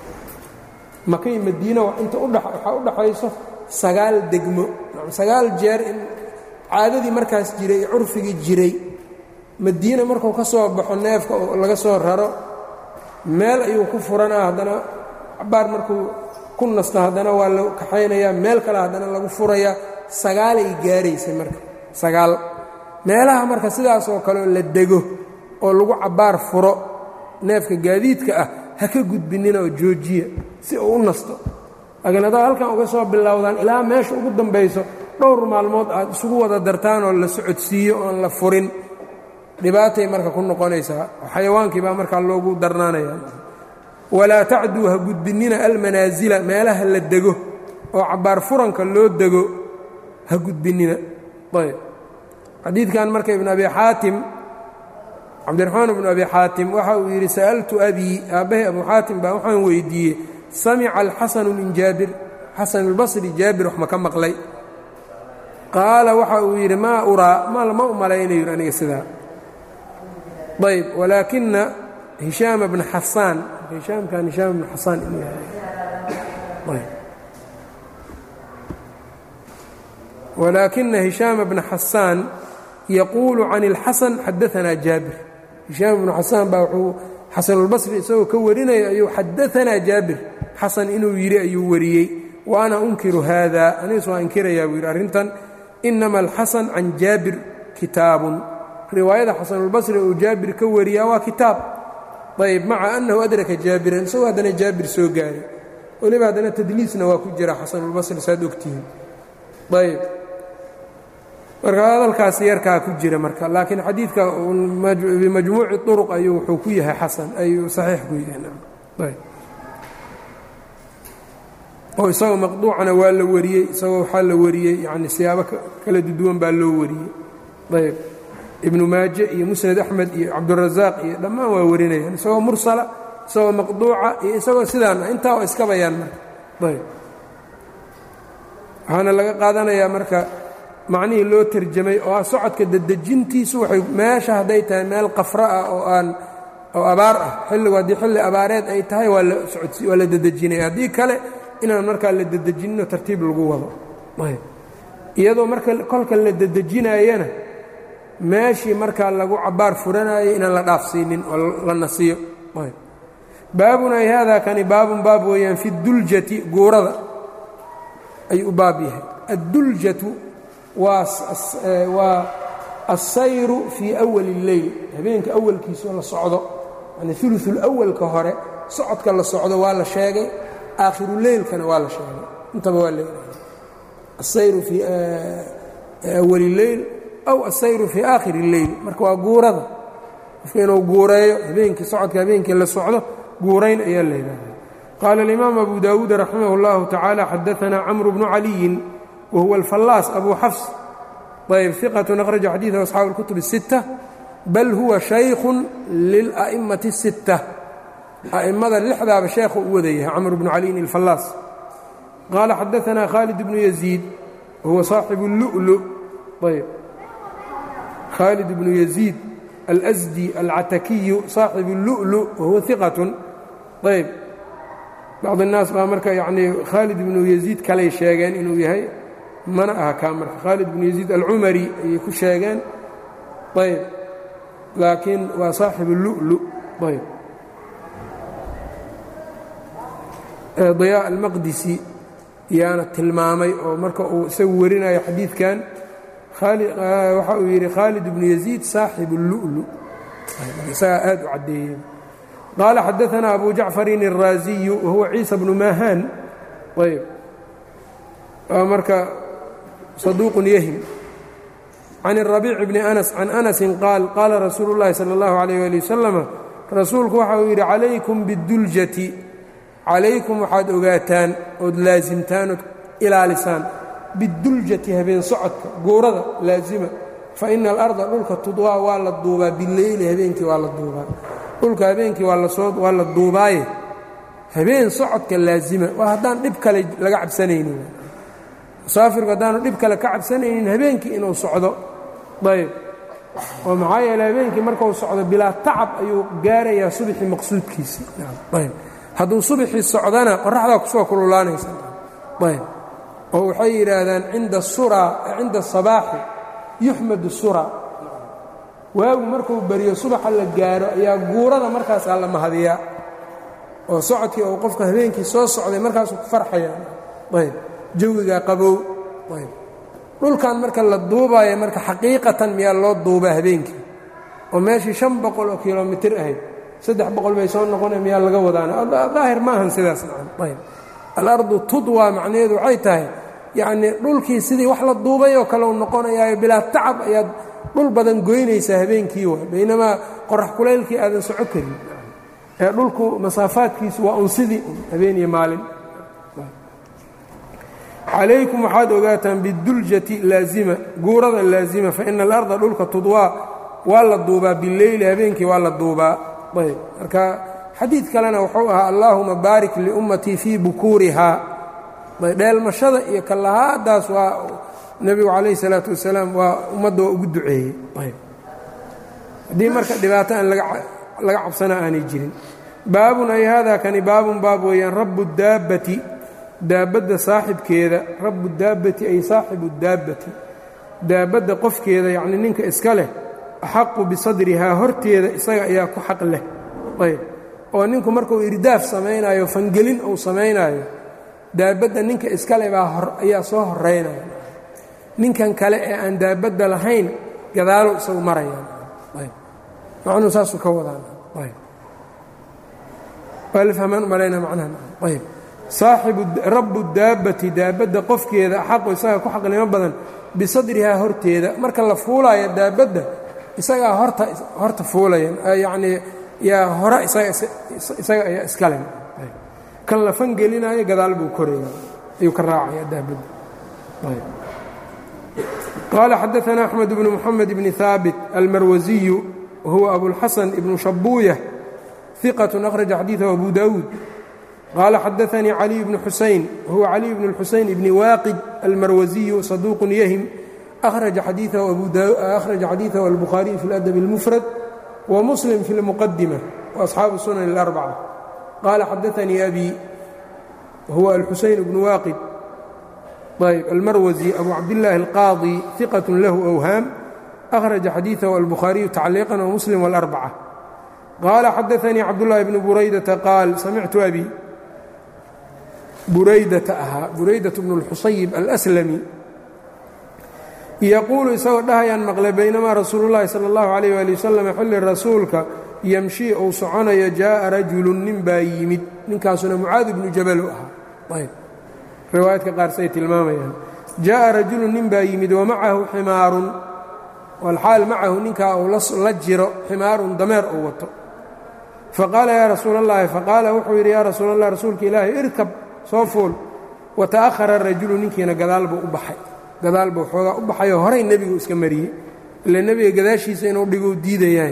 makay madiina inta waxaa u dhaxayso sagaal degmo sagaal jeer in caadadii markaas jiray ee curfigii jiray madiina markuu ka soo baxo neefka oo laga soo raro meel ayuu ku furanaa haddana cabaar markuu ku nasto haddana waa la kaxaynayaa meel kale haddana lagu furayaa sagaalay gaaraysay marka sagaal meelaha marka sidaas oo kaleoo la dego oo lagu cabbaar furo neefka gaadiidka ah ha ka gudbinnina oo joojiya si uu u nasto laakiin haddaad halkan uga soo bilowdaan ilaa meesha ugu dambayso dhowr maalmood aad isugu wada dartaan oo la socodsiiyo oon la furin dhibaatay marka ku noqonaysaa xayawaankii baa markaa loogu darnaanaya walaa tacduu ha gudbinnina almanaasila meelaha la dego oo cabbaar furanka loo dego ha gudbinnina ayb xadiidkan marka ibn abi xaatim cabdiraxmaan ibnu abi xaatim waxa uu yidhi sa'altu abii aabbahay abu xaatim baa waxaan weydiiyey samica alxasanu min jaabir xasan albasri jaabir wax ma ka maqlay qaala waxa uu yidhi maa uraa ma u malaynayo aniga sidaa ayb walaakina hishaama bna xasaan hishaamkan hishaam bna xasaan inuu yahay walaakina hishaama bna xasaan yaquulu can اlxasan xadaanaa jaabir hishaam ibnu xasaan baa wuxuu xasanulbasri isagoo ka warinaya ayuu xadaanaa jaabir xasan inuu yidhi ayuu wariyey wa ana unkiru haada anigas waa inkirayaa buu yidhi arrintan inama alxasan can jaabir kitaabun riwaayada xasanulbasri uu jaabir ka wariyaa waa kitaab ayb maca annahu adraka jaabiran isagoo haddana jaabir soo gaaray weliba haddana tadliisna waa ku jira xasanulbasri saad ogtihiin ayb marka hadalkaas yarkaa ku jira marka laakiin xadiidka bimajmuuci طuruq ayuu wuxuu ku yahay xasan ayuu saxiix ku yahay oo isagoo maqduucana waa la wariyey isagoo waxaa la wariyey yani siyaabo kala duduwan baa loo wariyey ayb ibnu maaje iyo musnad axmed iyo cabdurazaaq iyo dhammaan waa warinayaan isagoo mursala isagoo maqduuca iyo isagoo sidaan ah intaa waa iska bayaan marka ayb waxaana laga qaadanayaa marka macnihii loo terjamay oo ah socodka dedejintiisu waxay meesha hadday tahay meel qafra ah oo aan oo abaar ah xilligu haddii xilli abaareed ay tahay waa la socodsi waa la dedejinaya haddii kale inaan markaa la dedejinino tartiib lagu wado ayb iyadoo marka kolka la dedejinaayana meeshii markaa lagu cabaar furanaayo inaan la dhaafsiinin oo la nasiyo baabun ay haadaa kani baabun baab weeyaan fi duljati guurada ayuu u baab yahay adduljatu waa alsayru fii awali اlleyl habeenka awalkiisao la socdo yani uluثulawalka hore socodka la socdo waa la sheegay aakhiruleylkana waa la sheegay intaba waa leeyahay asayru fii awali اleyl aw asayru fii aakhiri اlleyl marka waa guurada qofka inuu guureeyo habeenkii socodka habeenkii la socdo guurayn ayaa la yidhaahda qaala alimaam abu daawuud raximah اllahu tacaala xadaanaa camru bnu caliyin wa huwa alfallaas abu xafs ayb iqatun akhraja xadiidahu asxaabu اlkutub الsitta bal huwa shaykhun lila'imati الsitta a'immada lixdaaba sheekhu u wadayahay camr bnu caliyin alfallaas qaala xadaanaa khaalid bnu yaziid wahuwa saaxibu اllu'lu ayb khaalid bnu yaziid alsdi alcatakiyu saaxibu اllu'lu wahuwa iqatun ayb bacd الnaas baa marka yanii khaalid ibnu yaziid kaley sheegeen inuu yahay mana aha kaa marka khaalid ibnu yaziid alcumari ayay ku sheegeen ayb laakiin waa saaxibu اllu'lu ayb ضyاء almaqdisi yaana tilmaamay oo marka uu isagu warinayo xadiidkan waxa uu yidhi khaalid ibnu yaziid saaxibu اllu'lu isagaa aad u caddeeyey qaala xadaanaa abu jacfarin الraaziyu wahuwa ciisa bnu mahaan ayb waa marka saduuqun yahim can الrabiic bni anas can anasin qaal qaala rasuulu اllahi salى اllahu عalيyh ali wasalama rasuulku waxa uu yidhi calaykum biاduljati calaykum waxaad ogaataan ood laasimtaan ood ilaalisaan biduljati habeen socodka guurada laasima fa ina alarda dhulka tudwaa waa la duubaa bileyli habeenkii waa la duubaa dhulka habeenkii waa la duubaaye habeen socodka laasima waa haddaan dhib kale laga cabsanaynin musaafirku haddaanu dhib kale ka cabsanaynin habeenkii inuu socdo ayb oo maxaa yeele habeenkii markuu socdo bilaa tacab ayuu gaarayaa subxii maqsuudkiisi ayb hadduu subxii socdana qoraxdaa kusoo kululaanaysa ayb oo waxay yidhaahdaan cinda suraa cinda asabaaxi yuxmadu suraa waagu markuu beriyo subaxa la gaaro ayaa guurada markaasaa la mahadiyaa oo socodkii uu qofka habeenkii soo socday markaasuu ku farxaya ayb jawigaa qabow ayb dhulkan marka la duubaayo marka xaqiiqatan miyaa loo duubaa habeenkii oo meeshii shan boqol oo kilomitir ahayd saddex boqol bay soo noqona miyaa laga wadaana daahir maahan sidaas nacam ayb alardu tudwa macnaheedu waxay tahay yacnii dhulkii sidii wax la duubay oo kale u noqonayaayo bilaa tacab ayaad dhul badan goynaysaa habeenkii wa baynamaa qorax kulaylkii aadan soco karin ee dhulku masaafaadkiisu waa un sidii habeen iyo maalin calaykum waxaad ogaataan biduljati laazima guurada laazima fa ina alarda dhulka tudwaa waa la duubaa bileyli habeenkii waa la duubaa ayb marka xadiid kalena wuxuu ahaa allaahuma baarik liummatii fii bukuurihaa dheelmashada iyo kallahaadaas waa nebigu calayh salaatu wasalaam waa ummadda waa ugu duceeyey ayb haddii marka dhibaato aan laga cabsana aanay jirin baabun ay haadaa kani baabun baab weeyaan rabu daabbati daabadda saaxibkeeda rabu daabbati ay saaxibu daabbati daabadda qofkeeda yacnii ninka iska leh axaqu bisadrihaa horteeda isaga ayaa ku xaq leh ayb oo ninku markuu irdaaf samaynaayo fangelin uu samaynaayo daabadda ninka iskale baa ayaa soo horeynaya ninkan kale ee aan daabadda lahayn gadaalo isagu marayaan ayb macnuu saasuu ka wadaan ayb waa la fahmaan u malayna macnaha ayb saaxibu rabu daabbati daabadda qofkeeda axaqu isaga ku xaqnimo badan bisadrihaa horteeda marka la fuulaayo daabadda isagaa horta horta fuulaya yacnii yaa hore isaga ayaa iskale kan la fangelinaayo gadaal buu koraya ayuu ka raacaya daabadda qaala xadaثna أxmed bnu mxamed bni haabit almarwasiyu wahuwa abulxasan ibnu shabuuya ثiqaة akhraja xadiiثahu abu dawuud qaala xadaثanii caliي bnu xusayn wahuwa caliي bn اlxusayn bni waaqid almarwasiyu saduuq yahim أkhraja xadiiثahu albukhaariyu fi اladab اlmufrad wmuslim fi اlmuqadimة وaصxaabu sunan اlأrbacة qaala xadaثanii abi wahuwa alxusayn bnu waaqid ayb almarwasi abu cabdillaahi alqaadi iqat lahu awhaam أkhraجa xadiiثahu الbukhaariyu tacliiqا وmuslim والأrbcة qaala xadaثanii cabdالlahi bn buraydaةa qaal samictu abi buraydata ahaa buraydaة bn الxusayb alأslami yaquulu isagoo dhahayaan maqlay baynamaa rasuulu llaahi sala allahu calayh waali wasalam xilli rasuulka yamshii uu soconayo jaa'a rajulun nin baa yimid ninkaasuna mucaad ibnu jabalu ahaa ayb riwaayadka qaar say tilmaamayaan jaa'a rajulun nin baa yimid wa macahu ximaarun walxaal macahu ninkaa uu la jiro ximaarun dameer uu wato faqaala yaa rasuula allahi faqaala wuxuu yidhi yaa rasuula allah rasuulka ilaahi irkab soo fuul wa ta'ahara rajulu ninkiina gadaal buu u baxay gadaal buu xoogaa u baxayoo horay nebigu iska mariyey ila nebiga gadaashiisa inuu dhigou diidayaay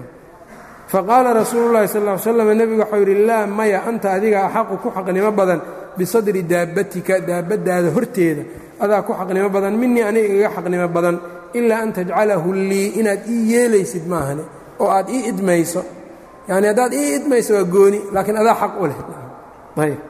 faqaala rasuulu llahi sal ll ly slam nebigu waxau yidhi laa maya anta adiga axaqu ku xaqnimo badan bisadri daabbatika daabbadaada horteeda adaa ku xaqnimo badan minii aniga igaga xaqnimo badan ilaa an tajcalahu lii inaad ii yeelaysid maahane oo aad ii idmayso yacni haddaad ii idmayso waa gooni laakiin adaa xaq u leh ayb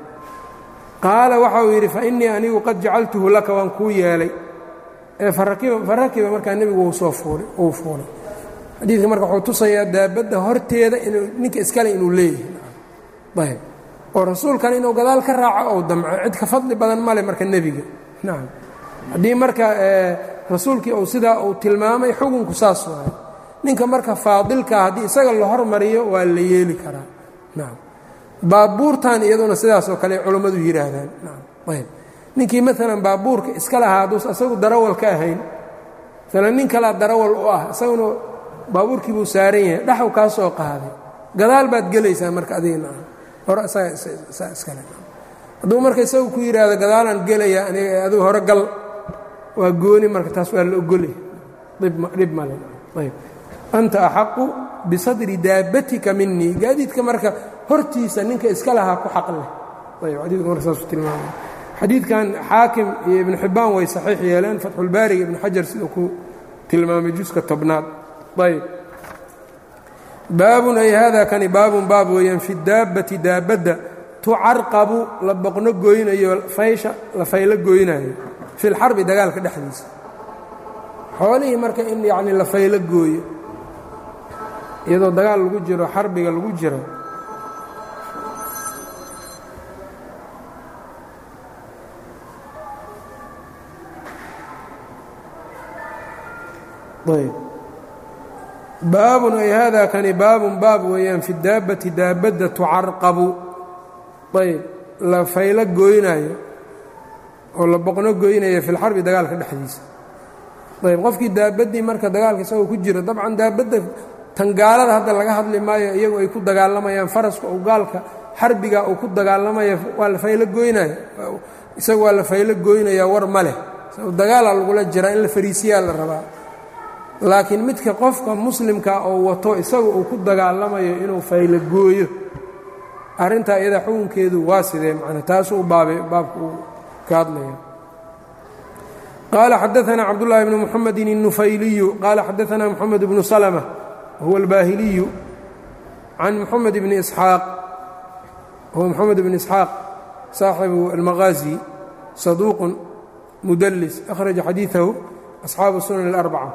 qaala waxa uu yidhi fainii anigu qad jacaltuhu laka waan kuu yeelay ee farakiba markaa nebigu uu soo fuulay uu fuulay xadiidka marka wuxuu tusayaa daabadda horteeda inuu ninka iskale inuu leeyahay ayb oo rasuulkan inuu gadaal ka raaco ou damco cid ka fadli badan male marka nebiga nacam haddii marka rasuulkii uu sidaa uu tilmaamay xukunku saas waayo ninka marka faadilkaa haddii isaga la hormariyo waa la yeeli karaa nacam baabuurtan iyaduna sidaasoo kale culammadu yidhaahdaan ayb ninkii maalan baabuurka iska lahaa hadduus asagu darawal ka ahayn maalan nin kalaa darawal u ah isaguna baabuurkii buu saaran yahay dhaxw kaa soo qaaday gadaal baad gelaysaa marka adigana hore isagaa iskale hadduu marka isagu ku yidhaahdo gadaalaan gelaya aniga adigu hore gal waa gooni marka taas waa la ogolya dhib male ayb anta axaqu bisadri daabbatika minii gaadiidka marka hortiisa ninka iska lahaa ku xaq leh ayb xadiidka marka saasuu tilmaamaya xadiidkan xaakim iyo ibnu xibbaan way saxiix yeeleen fatxulbaariga ibnu xajar siduu ku tilmaamay juska tobnaad ayb baabun ay hada kani baabun baab weeyaan fi daabbati daabadda tucarqabu la boqno goynayo faysha la faylo goynayo fi lxarbi dagaalka dhexdiisa xoolihii marka in yacni la faylo gooyo iyadoo dagaal lagu jiro xarbiga lagu jiro ayb baabun ay hada kani baabun baab weeyaan fi daabbati daabadda tucarqabu ayb la faylo gooynaayo oo la boqno gooynaya fi lxarbi dagaalka dhexdiisa ayb qofkii daabaddii marka dagaalka isagoo ku jiro dabcan daabadda tan gaalada hadda laga hadli maayo iyagu ay ku dagaalamayaan faraska ou gaalka xarbiga uu ku dagaalamaya waa la faylo gooynaya isaga waa la faylo gooynaya war ma leh dagaalaa lagula jiraa in la fariisiyaa la rabaa laakiin midka qofka muslimka oo wato isaga uu ku dagaalamayo inuu faylo gooyo arrintaa iyada xukunkeedu waa sidee macna taasuu baabay baabka uu ka hadlaya qaala xadaثna cabdالlahi bn mxamedi الnufayliyu qaala xadaثna mxamed bnu slmة huwa اlbaahiliyu can mxamed bni isxaaq huwa mxamed bn isxaaq saaxibu almaqaazi saduuq mudlis akhraja xadiiثahu asxaabu sunan اlarbca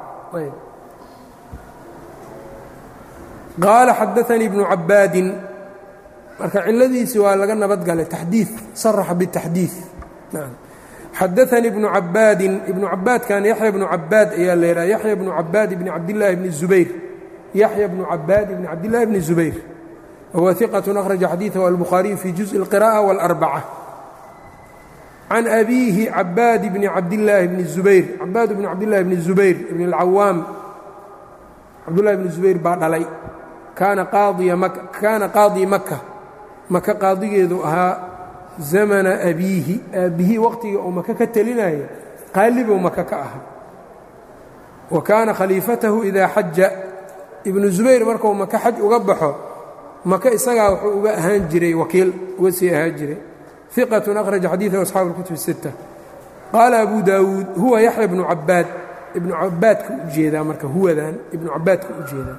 qaala xadaanii bnu cabaadin marka ciladiisi waa laga nabadgalay taxdii saraxa bitaxdii xadaanii ibnu cabaadin ibnu cabaadkan yaxya bnu cabaad ayaa la yidhaha yaxya bnu cabaad bni cabdillaahi bni zubayr yaxya bnu cabaad bni cabdillahi bni zubayr wahuwa iqat akhraja xadiiثahu albukhaariyu fi juزءi اlqiraءة wاlarbacة can abiihi cabaad bni cabdillaahi bni zubayr cabaad bni cabdillahi bni zubayr ibni اlcawaam cabdullahi bni zubayr baa dhalay kaana kaana qaadii maka maka qaadigeedu ahaa zamana abiihi aabbihii waqtiga uu maka ka telinaya qaalibow maka ka ahaa wa kaana khaliifatahu idaa xaja ibnu zubayr markuu maka xaj uga baxo maka isagaa wuxuu uga ahaan jiray wakiil uga sii ahaan jiray iqat akhraja xadiiثahu asxaabu اlkutub الsitta qaala abu daawuud huwa yaxya bnu cabaad ibnu cabaadka u jeedaa marka huwadan ibnu cabaadka u jeedaa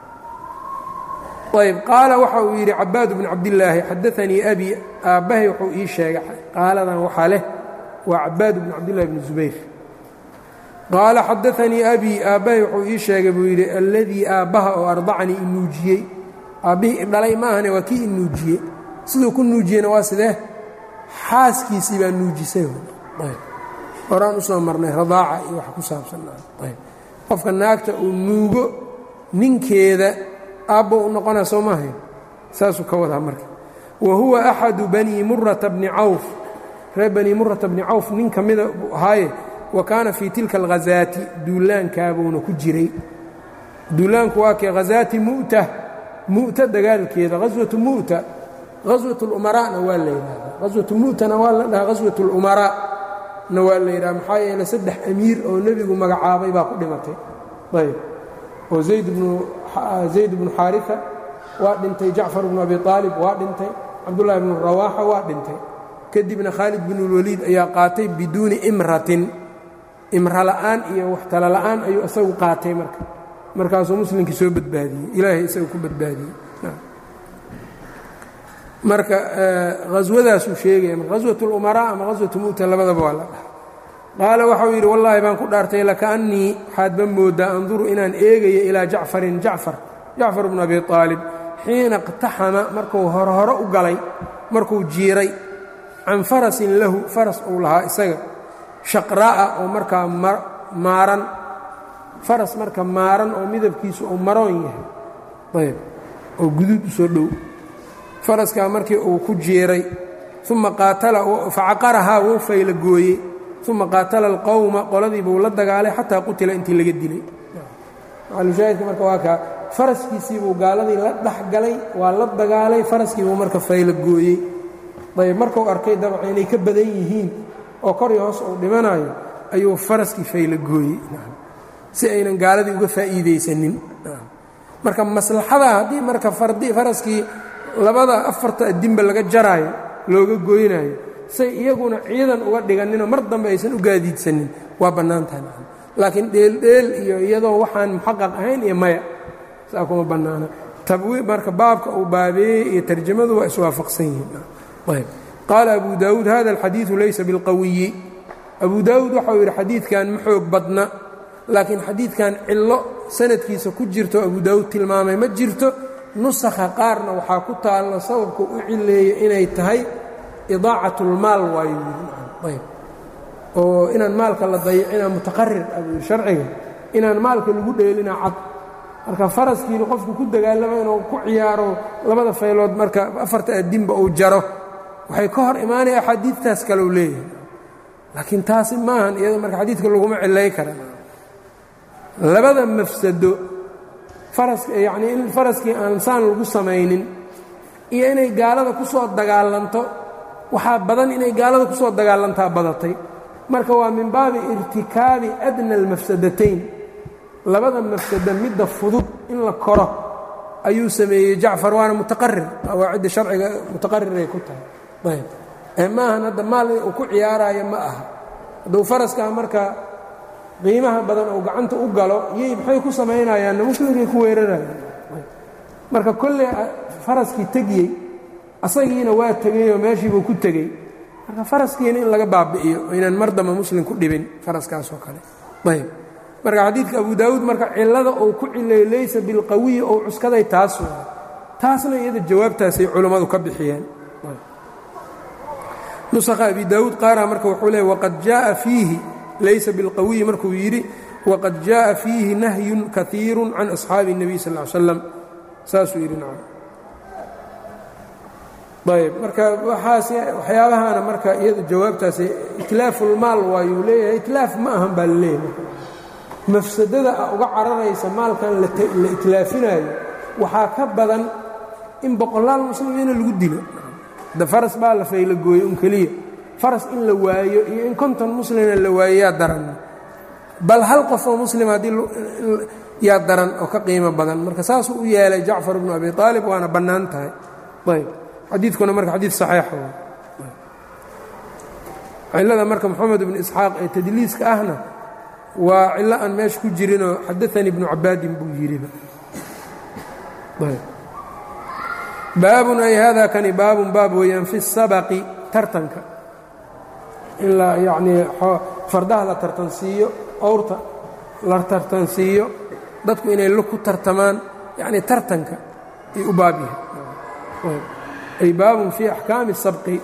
ayb qaala waxa uu yidhi cabaad bnu cabdillaahi xadaanii abi aabbahay wuxuu ii sheegay qaaladan waxaa leh waa cabaad bnu cabdillahi bni zubayr qaala xadaanii abii aabbahay wuxuu ii sheegay buu yidhi alladii aabbaha oo ardacanii inuujiyey aabbihii idhalay ma ahane waa kii inuujiyey siduu ku nuujiyeyna waa sidee xaaskiisii baa nuujisay horaan usoo marnay radaaca iyo wax ku saabsanayb qofka naagta uu nuugo ninkeeda aabbo u noqonaa soo maahay saasuu ka wadaa marka wa huwa axadu banii murata bni cawf reer banii murata bni cawf nin ka mida buu ahaaye wa kaana fii tilka alghazaati duulaankaabuuna ku jiray duulaanku waa kee hazaati mu'ta mu'ta dagaalkeeda haswatu mu'ta haswat اlumaraana waa la yidhahdaa haswatu mu'tana waa la dhahaa haswat اlumaraa na waa la yidhaha maxaa yeele saddex amiir oo nebigu magacaabay baa ku dhimatay ayb oo zayd bnu xaarifa waa dhintay jacfar bnu abi aalib waa dhintay cabdullaahi bnu rawaaxa waa dhintay kadibna khaalid binulwaliid ayaa qaatay biduuni imratin imra la'aan iyo waxtala la'aan ayuu isagu qaatay marka markaasuu muslimkii soo badbaadiyey ilaahay isagu ku badbaadiyey marka haswadaasuu sheegaya haswat اlumaraa ama haswatu mu'ta labadaba waa la dhaha qaala waxau yidhi wallaahi baan ku dhaartay lakaannii waxaadba mooddaa anduru inaan eegayo ilaa jacfarin jacfar jacfar bnu abi aalib xiina اqtaxama markuu hore hore u galay markuu jiiray can farasin lahu faras uu lahaa isaga shaqra'a oo markaa maaran faras marka maaran oo midabkiisu uu maroon yahay ayb oo guduud u soo dhow faraskaa markii uu ku jiiray uma qaatala facaqarahaa wuu fayla gooyey uma qaatala alqowma qoladii buu la dagaalay xataa qutila intii laga dilay maalushaahidka marka waa kaa faraskiisii buu gaaladii la dhex galay waa la dagaalay faraskii buu marka fayla gooyey ayb markuu arkay dabca inay ka badan yihiin oo kor iyo hoos uu dhimanayo ayuu faraskii fayla gooyey si aynan gaaladii uga faa'iidaysanin marka maslaxada haddii marka faraskii labada afarta adinba laga jaraayo looga goynayo say iyaguna ciidan uga dhiganinoo mar dambe aysan u gaadiidsanin waa bannaan tahay laakiin dheeldheel iyo iyadoo waxaan muxaqaq ahayn iyo maya saa kuma bannaana tabwi marka baabka uu baabeeyey iyo tarjamadu waa iswaafaqsan yihiin qaala abu daawuud hada alxadiidu laysa bilqawiyi abu daawuud waxau yidhi xadiidkan ma xoog badna laakiin xadiidkan cillo sanadkiisa ku jirto abu daawuud tilmaamay ma jirto nusakha qaarna waxaa ku taalla sababka u cileeya inay tahay idaacat اlmaal waayo ayb oo inaan maalka la dayicina mutaqarir abuu sharciga inaan maalka lagu dheelina cad marka faraskiina qofku ku dagaalamo inuu ku ciyaaro labada faylood marka afarta adinba uu jaro waxay ka hor imaanaya axaadiidtaas kaleu leeyahay laakiin taasi maahan iyada marka xadiidka laguma cilay kara labada mafsado yacnii in faraskii aan saan lagu samaynin iyo inay gaalada ku soo dagaalanto waxaa badan inay gaalada ku soo dagaalantaa badatay marka waa min baabi irtikaabi adna almafsadatayn labada mafsado midda fudud in la koro ayuu sameeyey jacfar waana mutaqarir qawaacidda sharciga mutaqariray ku tahay ayb ee maahan hadda maal uu ku ciyaaraayo ma aha hadduu faraskaa marka qiimaha badan oo gacanta u galo iyay maxay ku samaynayaanna muslimkay ku weerarayaan marka kolley faraskii tegiyey asagiina waa tegeyoo meeshiibuu ku tegey marka faraskiina in laga baabi'iyo inaan mar damba muslim ku dhibin faraskaasoo kale ayb marka xadiidka abu daawuud marka cillada uu ku cileeyo laysa bilqawiyi ou cuskaday taas waa taasna iyada jawaabtaasay culammadu ka bixiyeen nusakha abi daawuud qaara marka wuxuu leey waqad jaءa fiihi laysa bilqawiyi markuu yidhi waqad jaءa fiihi nahyun kaiiru can asxaabi الnabiy sal ly slam saasuu yidhi nacam ayb marka waxaas waxyaabahana marka iyada jawaabtaas itlaafuulmaal waayuu leeyahay itlaaf ma ahan baa la leeyahay mafsadada a uga cararaysa maalkan la itlaafinaayo waxaa ka badan in boqolaal muslimiina lagu dilo de faras baa la fayla gooyey un keliya faras in la waayo iyo in konton muslina la waayo yaa daran bal hal qof oo muslim haddii yaa daran oo ka qiimo badan marka saasuu u yeelay jacfar bnu abi aalib waana bannaan tahay ayb xadiidkuna marka xadiid saxiixa cillada marka moxamed ibnu isxaaq ee tadliiska ahna waa cillo aan meesha ku jirinoo xadaanii ibnu cabaadin buu yidhiba baabun ay hada kani baabun baab weeyaan fi sabaqi tartanka in la yacnii fardaha la tartansiiyo awrta la tartansiiyo dadku inay lug ku tartamaan yacnii tartanka ay u baab yahay ay baabun fii axkaami sabqi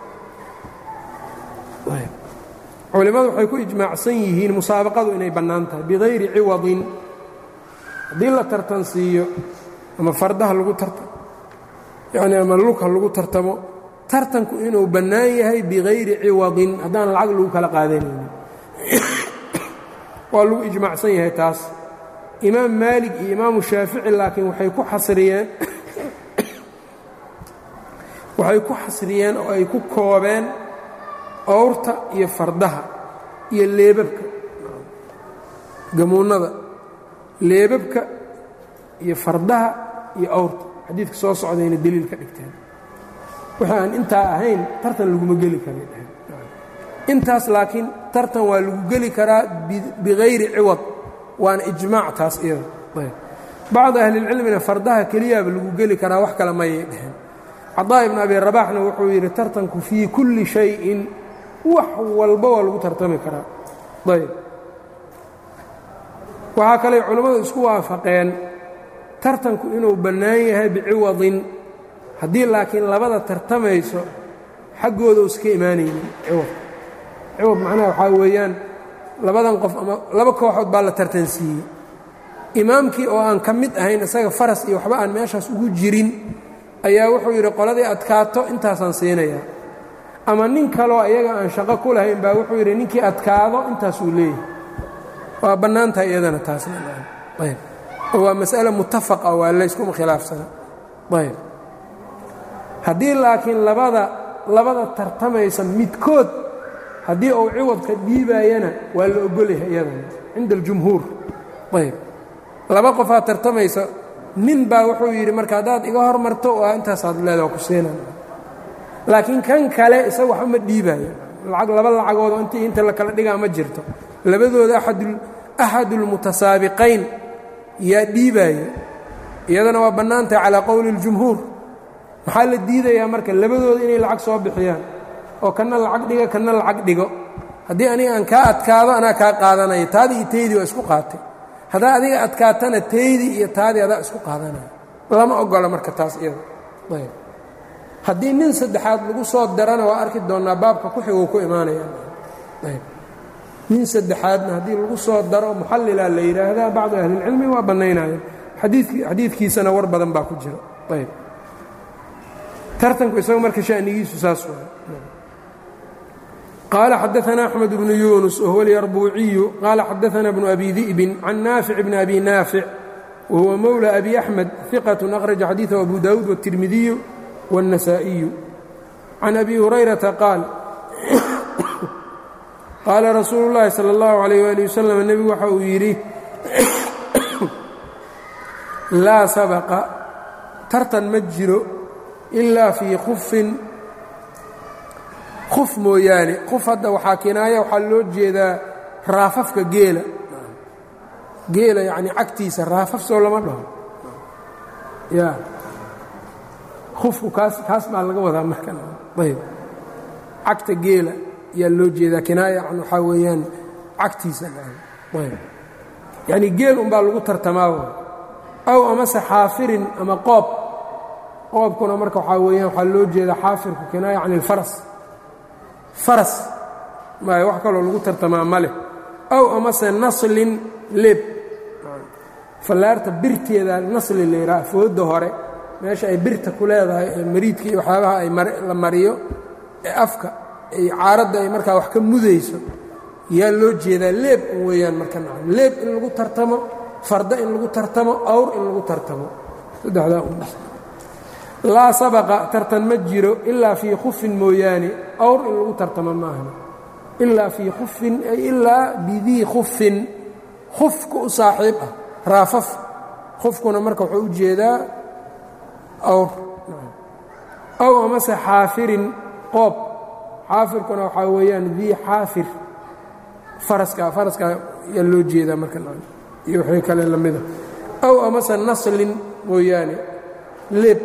culimmadu waxay ku ijmaacsan yihiin musaabaqadu inay bannaan tahay bikayri ciwadin haddii la tartansiiyo ama fardaha lagu tartamo yacnii ama lugha lagu tartamo tartanku inuu bannaan yahay bikayri ciwadin haddaan lacag lagu kala qaadanaynin waa lagu ijmaacsan yahay taas imaam maalig iyo imaamu shaafici laakiin waxay ku xasriyeen waxay ku xasriyeen oo ay ku koobeen awrta iyo fardaha iyo leebabka gamuunnada leebabka iyo fardaha iyo awrta xadiidka soo socdayna deliil ka dhigteen wixii aan intaa ahayn tartan laguma geli karay dheheen intaas laakiin tartan waa lagu geli karaa bikayri ciwad waana ijmaac taas iyada bacdu ahlilcilmina fardaha keliyaaba lagu geli karaa wax kale mayay dheheen cadaa ibn abi rabaxna wuxuu yidhi tartanku fii kulli shayin wax walba waa lagu tartami karaa ayb waxaa kaley culammadu isku waafaqeen tartanku inuu bannaan yahay biciwadin haddii laakiin labada tartamayso xaggooda u iska imaanaynin ciwad ciwad macnaha waxaa weeyaan labadan qof ama laba kooxood baa la tartansiiyey imaamkii oo aan ka mid ahayn isaga faras iyo waxba aan meeshaas ugu jirin ayaa wuxuu yidhi qoladii adkaato intaasaan siinayaa ama nin kaloo ayaga aan shaqo ku lahayn baa wuxuu yidhi ninkii adkaado intaasuu leeyahay waa bannaantahay iyadana taasnayb oo waa mas'ale mutafaqa waa layskuma khilaafsana ayb haddii laakiin labada labada tartamaysa midkood haddii uu ciwadka dhiibaayana waa la ogolyahay iyadana cinda aljumhuur ayb laba qofaa tartamaysa nin baa wuxuu yidhi marka haddaad iga hormarto waa intaasaad leeda ku siinan laakiin kan kale isaga waxba ma dhiibaayo lacag laba lacagoodoo intii inta la kala dhigaa ma jirto labadooda axadulmutasaabiqayn yaa dhiibaaya iyadana waa bannaantahay calaa qowli اljumhuur maxaa la diidayaa marka labadooda inay lacag soo bixiyaan oo kanna lacag dhiga kanna lacag dhigo haddii aniga aan kaa adkaado anaa kaa qaadanaya taadii iyo taydii waa isku qaatay haddaa adiga adkaatana taydii iyo taadii adaa isku qaadanaya lama ogola marka taas iyada ayb haddii nin saddexaad lagu soo darana waa arki doonnaa baabka ku xiguu ku imaanayayb nin saddexaadna haddii lagu soo daro muxallilaa la yidhaahdaa bacdu ahlilcilmi waa bannaynaya xadiidkiisana war badan baa ku jira ayb tartanku isaga marka shanigiisu saas waay qaala xadaثna أxmed bnu yunus whuwa اlyarbuuciyu qaala xadaثna bnu abi di'bin can naafic bni abi naafic wahuwa mowlى abi axmed ثiqaة akhraja xadiiثhu abu dawuud wالtirmidiyu wالنasaaئiyu can abi hurayrata qaal qaala rasuulu اllahi salى اllahu عalيyh ali waslm nebigu waxa uu yidhi laa sabqa tartan ma jiro ilaa fii khufin khuf mooyaane khuf hadda waxaa kinaaya waxaa loo jeedaa raafafka geela geela yacni cagtiisa raafaf soo lama dhaho ya khufku kaas kaas baa laga wadaa markan ayb cagta geela ayaa loo jeedaa kinaaya can waxaa weeyaan cagtiisa ayb yacni geel unbaa lagu tartamaa aw amase xaafirin ama qoob qoobkuna marka waxaa weeyaan waxaa loo jeedaa xaafirku kinaaya can ilfaras faras maayo wax kaloo lagu tartamaa ma leh aw amase naslin leeb fallaarta birteeda nasli la yidhaha foodda hore meesha ay birta ku leedahay ee mariidka iyo waxyaabaha ay la mariyo ee afka ay caaradda ay markaa wax ka mudayso yaa loo jeedaa leeb un weeyaan marka nacam leeb in lagu tartamo farda in lagu tartamo awr in lagu tartamo saddexdaa un laa sabaqa tartan ma jiro ilaa fii khufin mooyaane awr in lagu tartamo maahna ilaa fii khufin ay ilaa bidii khufin khufka u saaxiib ah raafaf khufkuna marka wuxuu u jeedaa awr aw amase xaafirin qoob xaafirkuna waxaa weeyaan dii xaafir faraska faraska yaa loo jeedaa marka iyo waxay kale la mida aw amase naslin mooyaane leeb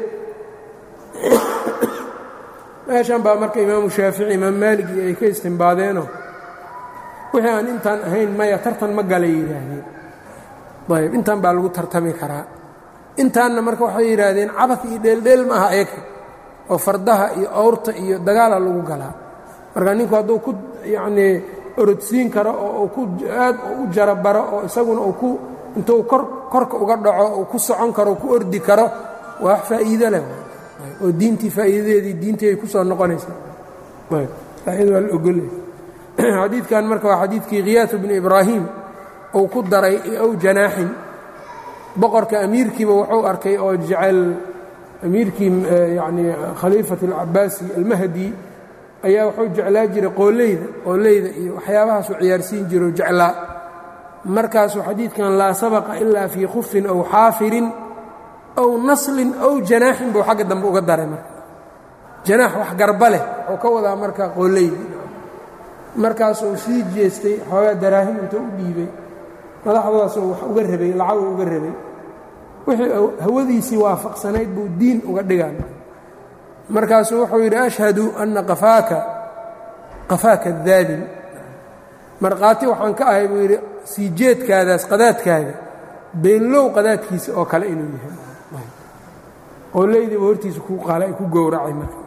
meeshan baa marka imaamu shaafici imaam maaligi ay ka istimbaadeenoo wixii aan intaan ahayn maya tartan ma galay yidhaahdeen ayb intaan baa lagu tartami karaa intaanna marka waxay yidhaahdeen cabad iyo dheeldheel ma aha eeka oo fardaha iyo awrta iyo dagaala lagu galaa marka ninku hadduu ku yacnii orodsiin karo oo uu ku aad u jarabaro oo isaguna uu ku intuu kor korka uga dhaco uu ku socon karo ku ordi karo waa wax faa'iido leh oo diintii faa'iidadeedii diintii ay ku soo noqonaysaa faa'iida waa la ogolay xadiidkan marka waa xadiidkii khiyaatu bnu ibraahim uu ku daray ow janaaxin boqorka amiirkiiba wuxuu arkay oo jecel amiirkii yacnii khaliifat alcabaasi almahdi ayaa wuxuu jeclaa jiray qooleyda qooleyda iyo waxyaabahaasuu ciyaarsiin jiro jeclaa markaasuu xadiidkan laa sabaqa ilaa fii khufin aw xaafirin aw naslin aw janaaxin buu xagga dambe uga daray marka janaax wax garba leh wuxuu ka wadaa marka qooleyda markaasuu sii jeestay xoogaa daraahim intuu u dhiibay madaxdaasuu wax uga rabay lacagu uga rabay wixii hawadiisii waafaqsanayd buu diin uga dhigaan markaasuu wuxuu yidhi ashhadu anna qafaaka qafaaka daabin markhaati waxaan ka ahay buu yidhi sii jeedkaadaas qadaadkaaga beenlow qadaadkiisa oo kale inuu yahay qooleydiiba hortiisa ku qaala ku gowracay marka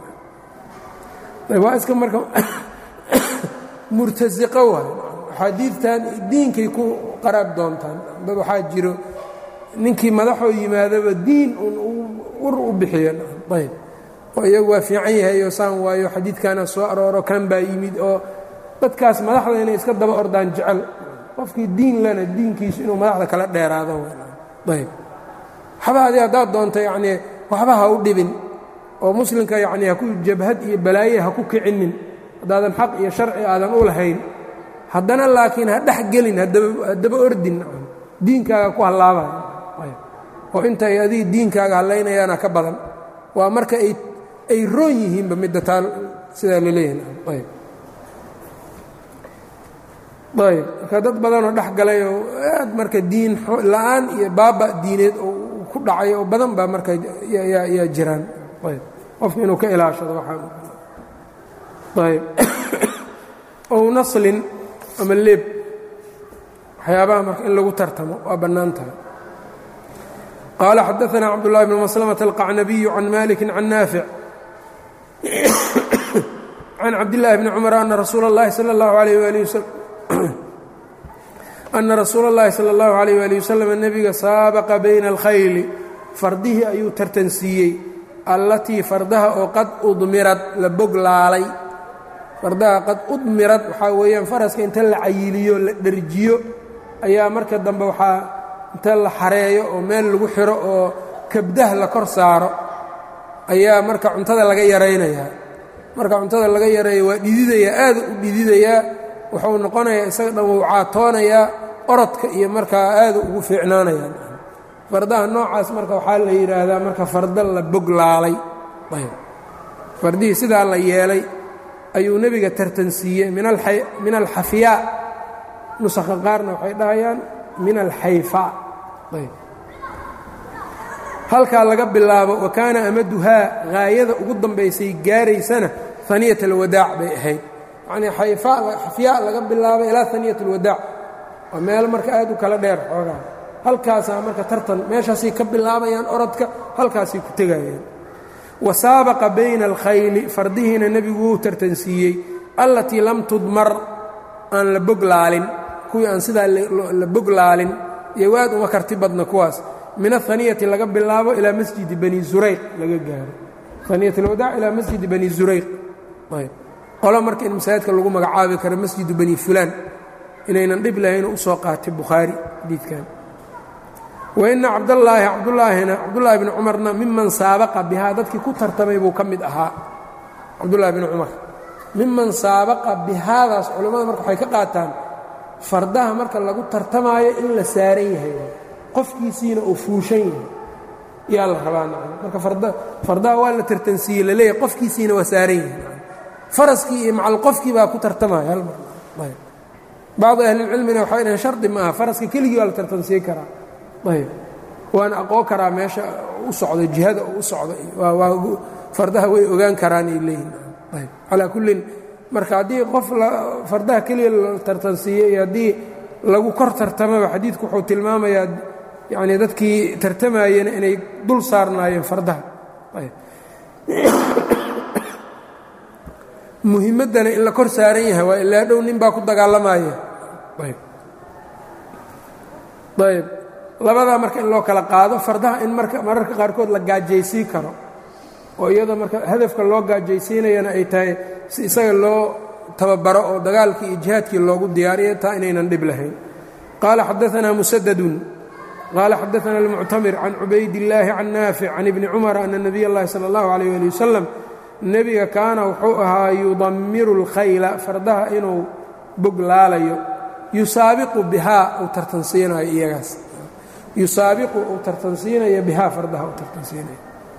waa iska marka murtasiqo waay axaadiidtan diinkay ku qaraab doontaan dad waxaa jiro ninkii madaxoo yimaadaba diin un ur u bixiyo ayb oo iyagu waa fiican yahay oo saan waayo xadiidkaana soo arooro kan baa yimid oo dadkaas madaxda inay iska daba ordaan jecel qofkii diin lena diinkiisu inuu madaxda kala dheeraado ayb waxba adi haddaad doonto yacnii waxba ha u dhibin oo muslimka yacnii haku jabhad iyo balaaye ha ku kicinin haddaadan xaq iyo sharci aadan u lahayn haddana laakiin ha dhex gelin haddaba ordin diinkaaga ku hallaabaya oo inta ay adiga diinkaaga hallaynayaana ka badan waa marka ay ay roon yihiinba midda taa sidaa la leeyahay ayb ayb marka dad badanoo dhex galay oo aad marka diin la'aan iyo baaba diineed oo ku dhacay oo badan baa marka yaa jiraan ayb qofka inuu ka ilaashado waxaa ayb ow naslin ama leeb waxyaabaha marka in lagu tartamo waa bannaan tahay qaala xadaثna cabdالlahi bn maslmة الqacnabiyu can maliki can naafic can cabdالlahi bni cumar ana rasuula اllahi salى اllahu عalيh wali wsm ana rasuula اllahi salى اllahu عalيh wali waslm nebiga saabaqa bayna اlkhayli fardihii ayuu tartansiiyey allatii fardaha oo qad udmirad la boglaalay fardaha qad udmirad waxaa weeyaan faraska inta la cayiliyo la dherjiyo ayaa marka dambe waxaa inta la xareeyo oo meel lagu xiro oo kabdah la kor saaro ayaa marka cuntada laga yaraynayaa marka cuntada laga yareeyo waa dhididayaa aada u dhididayaa wuxuu noqonayaa isaga dhan wuu caatoonayaa orodka iyo markaa aada ugu fiicnaanayaan fardaha noocaas marka waxaa la yidhaahdaa marka farda la boglaalay fardihii sidaa la yeelay ayuu nebiga tartansiiyey min alxafyaa nusakha qaarna waxay dhahayaan min alxayfaa halkaa laga bilaabo wa kaana amaduhaa haayada ugu dambaysay gaaraysana haniyat alwadaac bay ahayd yacnii xafyaa laga bilaabo ilaa haniyat alwadaac waa meel marka aad u kala dheer xoogaa halkaasaa marka tartan meeshaasay ka bilaabayaan orodka halkaasay ku tegayaan wa saabaqa bayna alkhayli fardihiina nebigu wuu tartansiiyey allatii lam tudmar aan la boglaalin kuwii aan sidaa la boglaalin iyo waad uma karti badna kuwaas min ahaniyati laga bilaabo ilaa masjidi bani zurayq laga gaaro haniyat alwadaac ilaa masjidi bani zurayq qolo marka in masaajidka lagu magacaabi karo masjidu bani fulaan inaynan dhib lahayn u soo qaatay bukhaari xadiidkan waina cabdallaahi cabdulaahina cabdullaahi bni cumarna miman saabaqa bihaa dadkii ku tartamay buu ka mid ahaa cabdullaahi bni cumar miman saabaqa bihaadaas culimmada marka waxay ka qaataan fardaha marka lagu tartamaayo in la saaran yahay qofkiisiina uu fuushan yahay yaa la rabaa marka fardaha waa la tartansiiyey laleeyahay qofkiisiina waa saaran yahay faraskii iyo macal qofkii baa ku tartamaya hal mar bacdi ahlilcilmina waxay dhaheen shardi ma aha faraska keligii waa la tartansiin karaa ayb waana aqoon karaa meesha u socdo jihada u socdo fardaha way ogaan karaan ay leeyihin ayb calaa kullin marka haddii qof fardaha keliya la tartansiiyo iyo haddii lagu kor tartamaba xadiidku wuxuu tilmaamayaa yacnii dadkii tartamayena inay dul saarnaayeen fardaha muhimaddana in la kor saaran yahay waa ilaa dhow nin baa ku dagaalamaya ayb labadaa marka in loo kala qaado fardaha in marka mararka qaarkood la gaajaysiin karo oo iyadoo marka hadafka loo gaajaysiinayana ay tahay si isaga loo tababaro oo dagaalkii iyo jihaadkii loogu diyaariyo taa inaynan dhib lahayn qaala xadaanaa musadadun qaala xadaana almuctamir can cubaydillaahi can naafic can ibni cumar ana nabiy اllahi salى اllahu alayh ali wasalam nebiga kaana wuxuu ahaa yudammiru اlkhayla fardaha inuu bog laalayo yusaabiqu bihaa uu tartansiinayo iyagaas yusaabiqu uu tartansiinayo bihaa fardaha uu tartansiinayo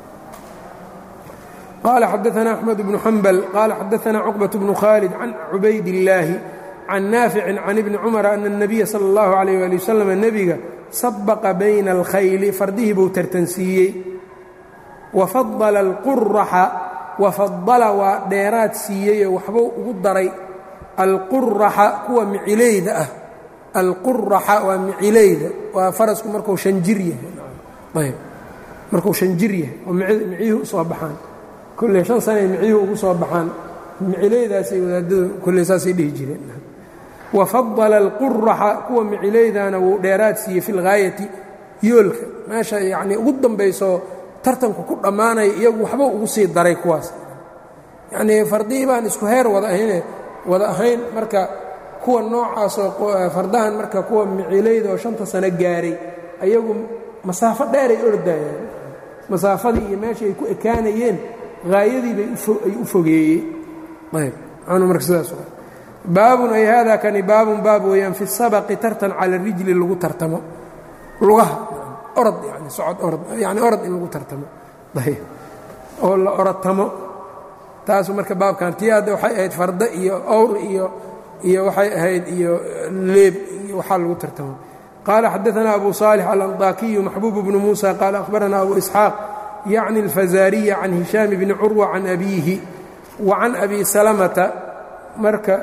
qaala xadaana axmed bnu xambal qaala xadaana cuqbaة bnu khaalid can cubayd illaahi can naaficin can ibni cumara ana الnabiya salى اllahu alayh ali wasalam nebiga sabaqa bayna alkhayli fardihii buu tartansiiyey wafadala alquraxa wafadala waa dheeraad siiyeyoo waxbuu ugu daray alquraxa kuwa micilayda ah alquraxa waa micilayda waa farasku marku shanjir yahay ayb markuu shanjir yahay oo miciyuhu u soo baxaan kolley shan sanay miciyuhu ugu soo baxaan micilaydaasay wadaadadu kolley saasay dhihi jireen wafadala alquraxa kuwa micilaydana wuu dheeraad siiyey fi lgaayati yoolka meesha yacnii ugu dambayso tartanku ku dhammaanaya iyagu waxba ugu sii daray kuwaas yacnii fardihii baan isku heer wada ahayne wada ahayn marka kuwa noocaasoo fardahan marka kuwa micilayda oo shanta sano gaaray ayagu masaafo dheeray ordayaan masaafadii iyo meesha ay ku ekaanayeen haayadii bay ay u fogeeyey ayb anu marka sidaas baabun ay hada kani baabun baab weeyaan fi sabaqi tartan cala rijli lagu tartamo lugaha orod yani socod orod yani orod in lagu tartamo ayb oo la orodtamo taasu marka baabkan tii hadda waxay ahayd farda iyo owr iyo iyo waxay ahayd iyo leeb iyo waxaa lagu tartamo qaala xadaثna abu صaalح alanطaakiyu maxbuub bnu musa qaala akhbarana abu isxaaq yacni اlfazariya can hishaam bni curwa can abiihi wa can abi salamata marka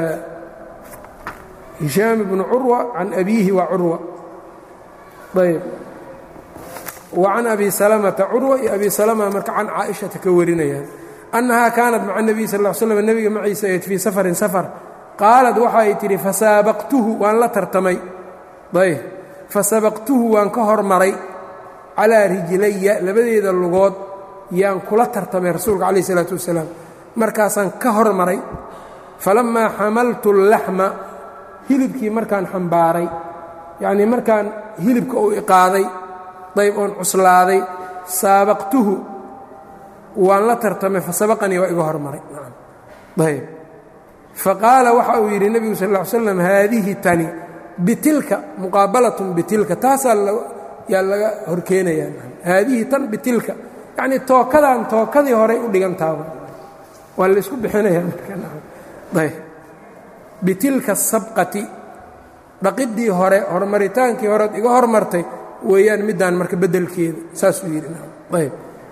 hishaam bnu curwa can abiihi waa curwa ayb wa can abi salamata curwa iyo abi salama marka can caaishata ka warinayaan annahaa kaanat maca nebiy sal l slm nebiga maciisa ayd fii safarin safar qaalad waxay tidhi fasaabaqtuhu waan la tartamay ayb fasabaqtuhu waan ka hormaray calaa rijlaya labadeeda lugood yaan kula tartamay rasuulka calayh isalaatu wasalaam markaasaan ka hormaray falammaa xamaltu اllaxma hilibkii markaan xambaaray yacnii markaan hilibka uu iqaaday dayb oon cuslaaday saabaqtuhu waan la tartamay fasabaqanii waa iga hormaray ayb faqaala waxa uu yidhi nebigu sal ll ly slam haadihi tani bitilka muqaabalatun bitilka taasaa yaa laga horkeenayaa haadihi tan bitilka yacnii tookadan tookadii horay u dhigantaaba waa laysku bixinayaa markaayb bitilka sabqati dhaqiddii hore horumaritaankii horeod iga hormartay weeyaan middaan marka beddelkeeda saasuu yidhi ayb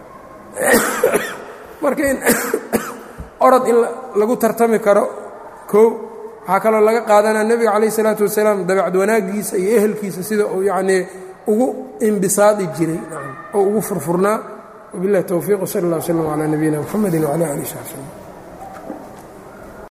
marka in orod in lagu tartami karo koo waxaa kaloo laga qaadanaa nebiga calayh isalaatu wasalaam dabacad wanaaggiisa iyo ehelkiisa sida uu yacnii ugu imbisaadi jiray oo ugu furfurnaa wabillahi towfiiq wsala allah wslam calaa nabiyina mxamedi wcala alih saxbi slm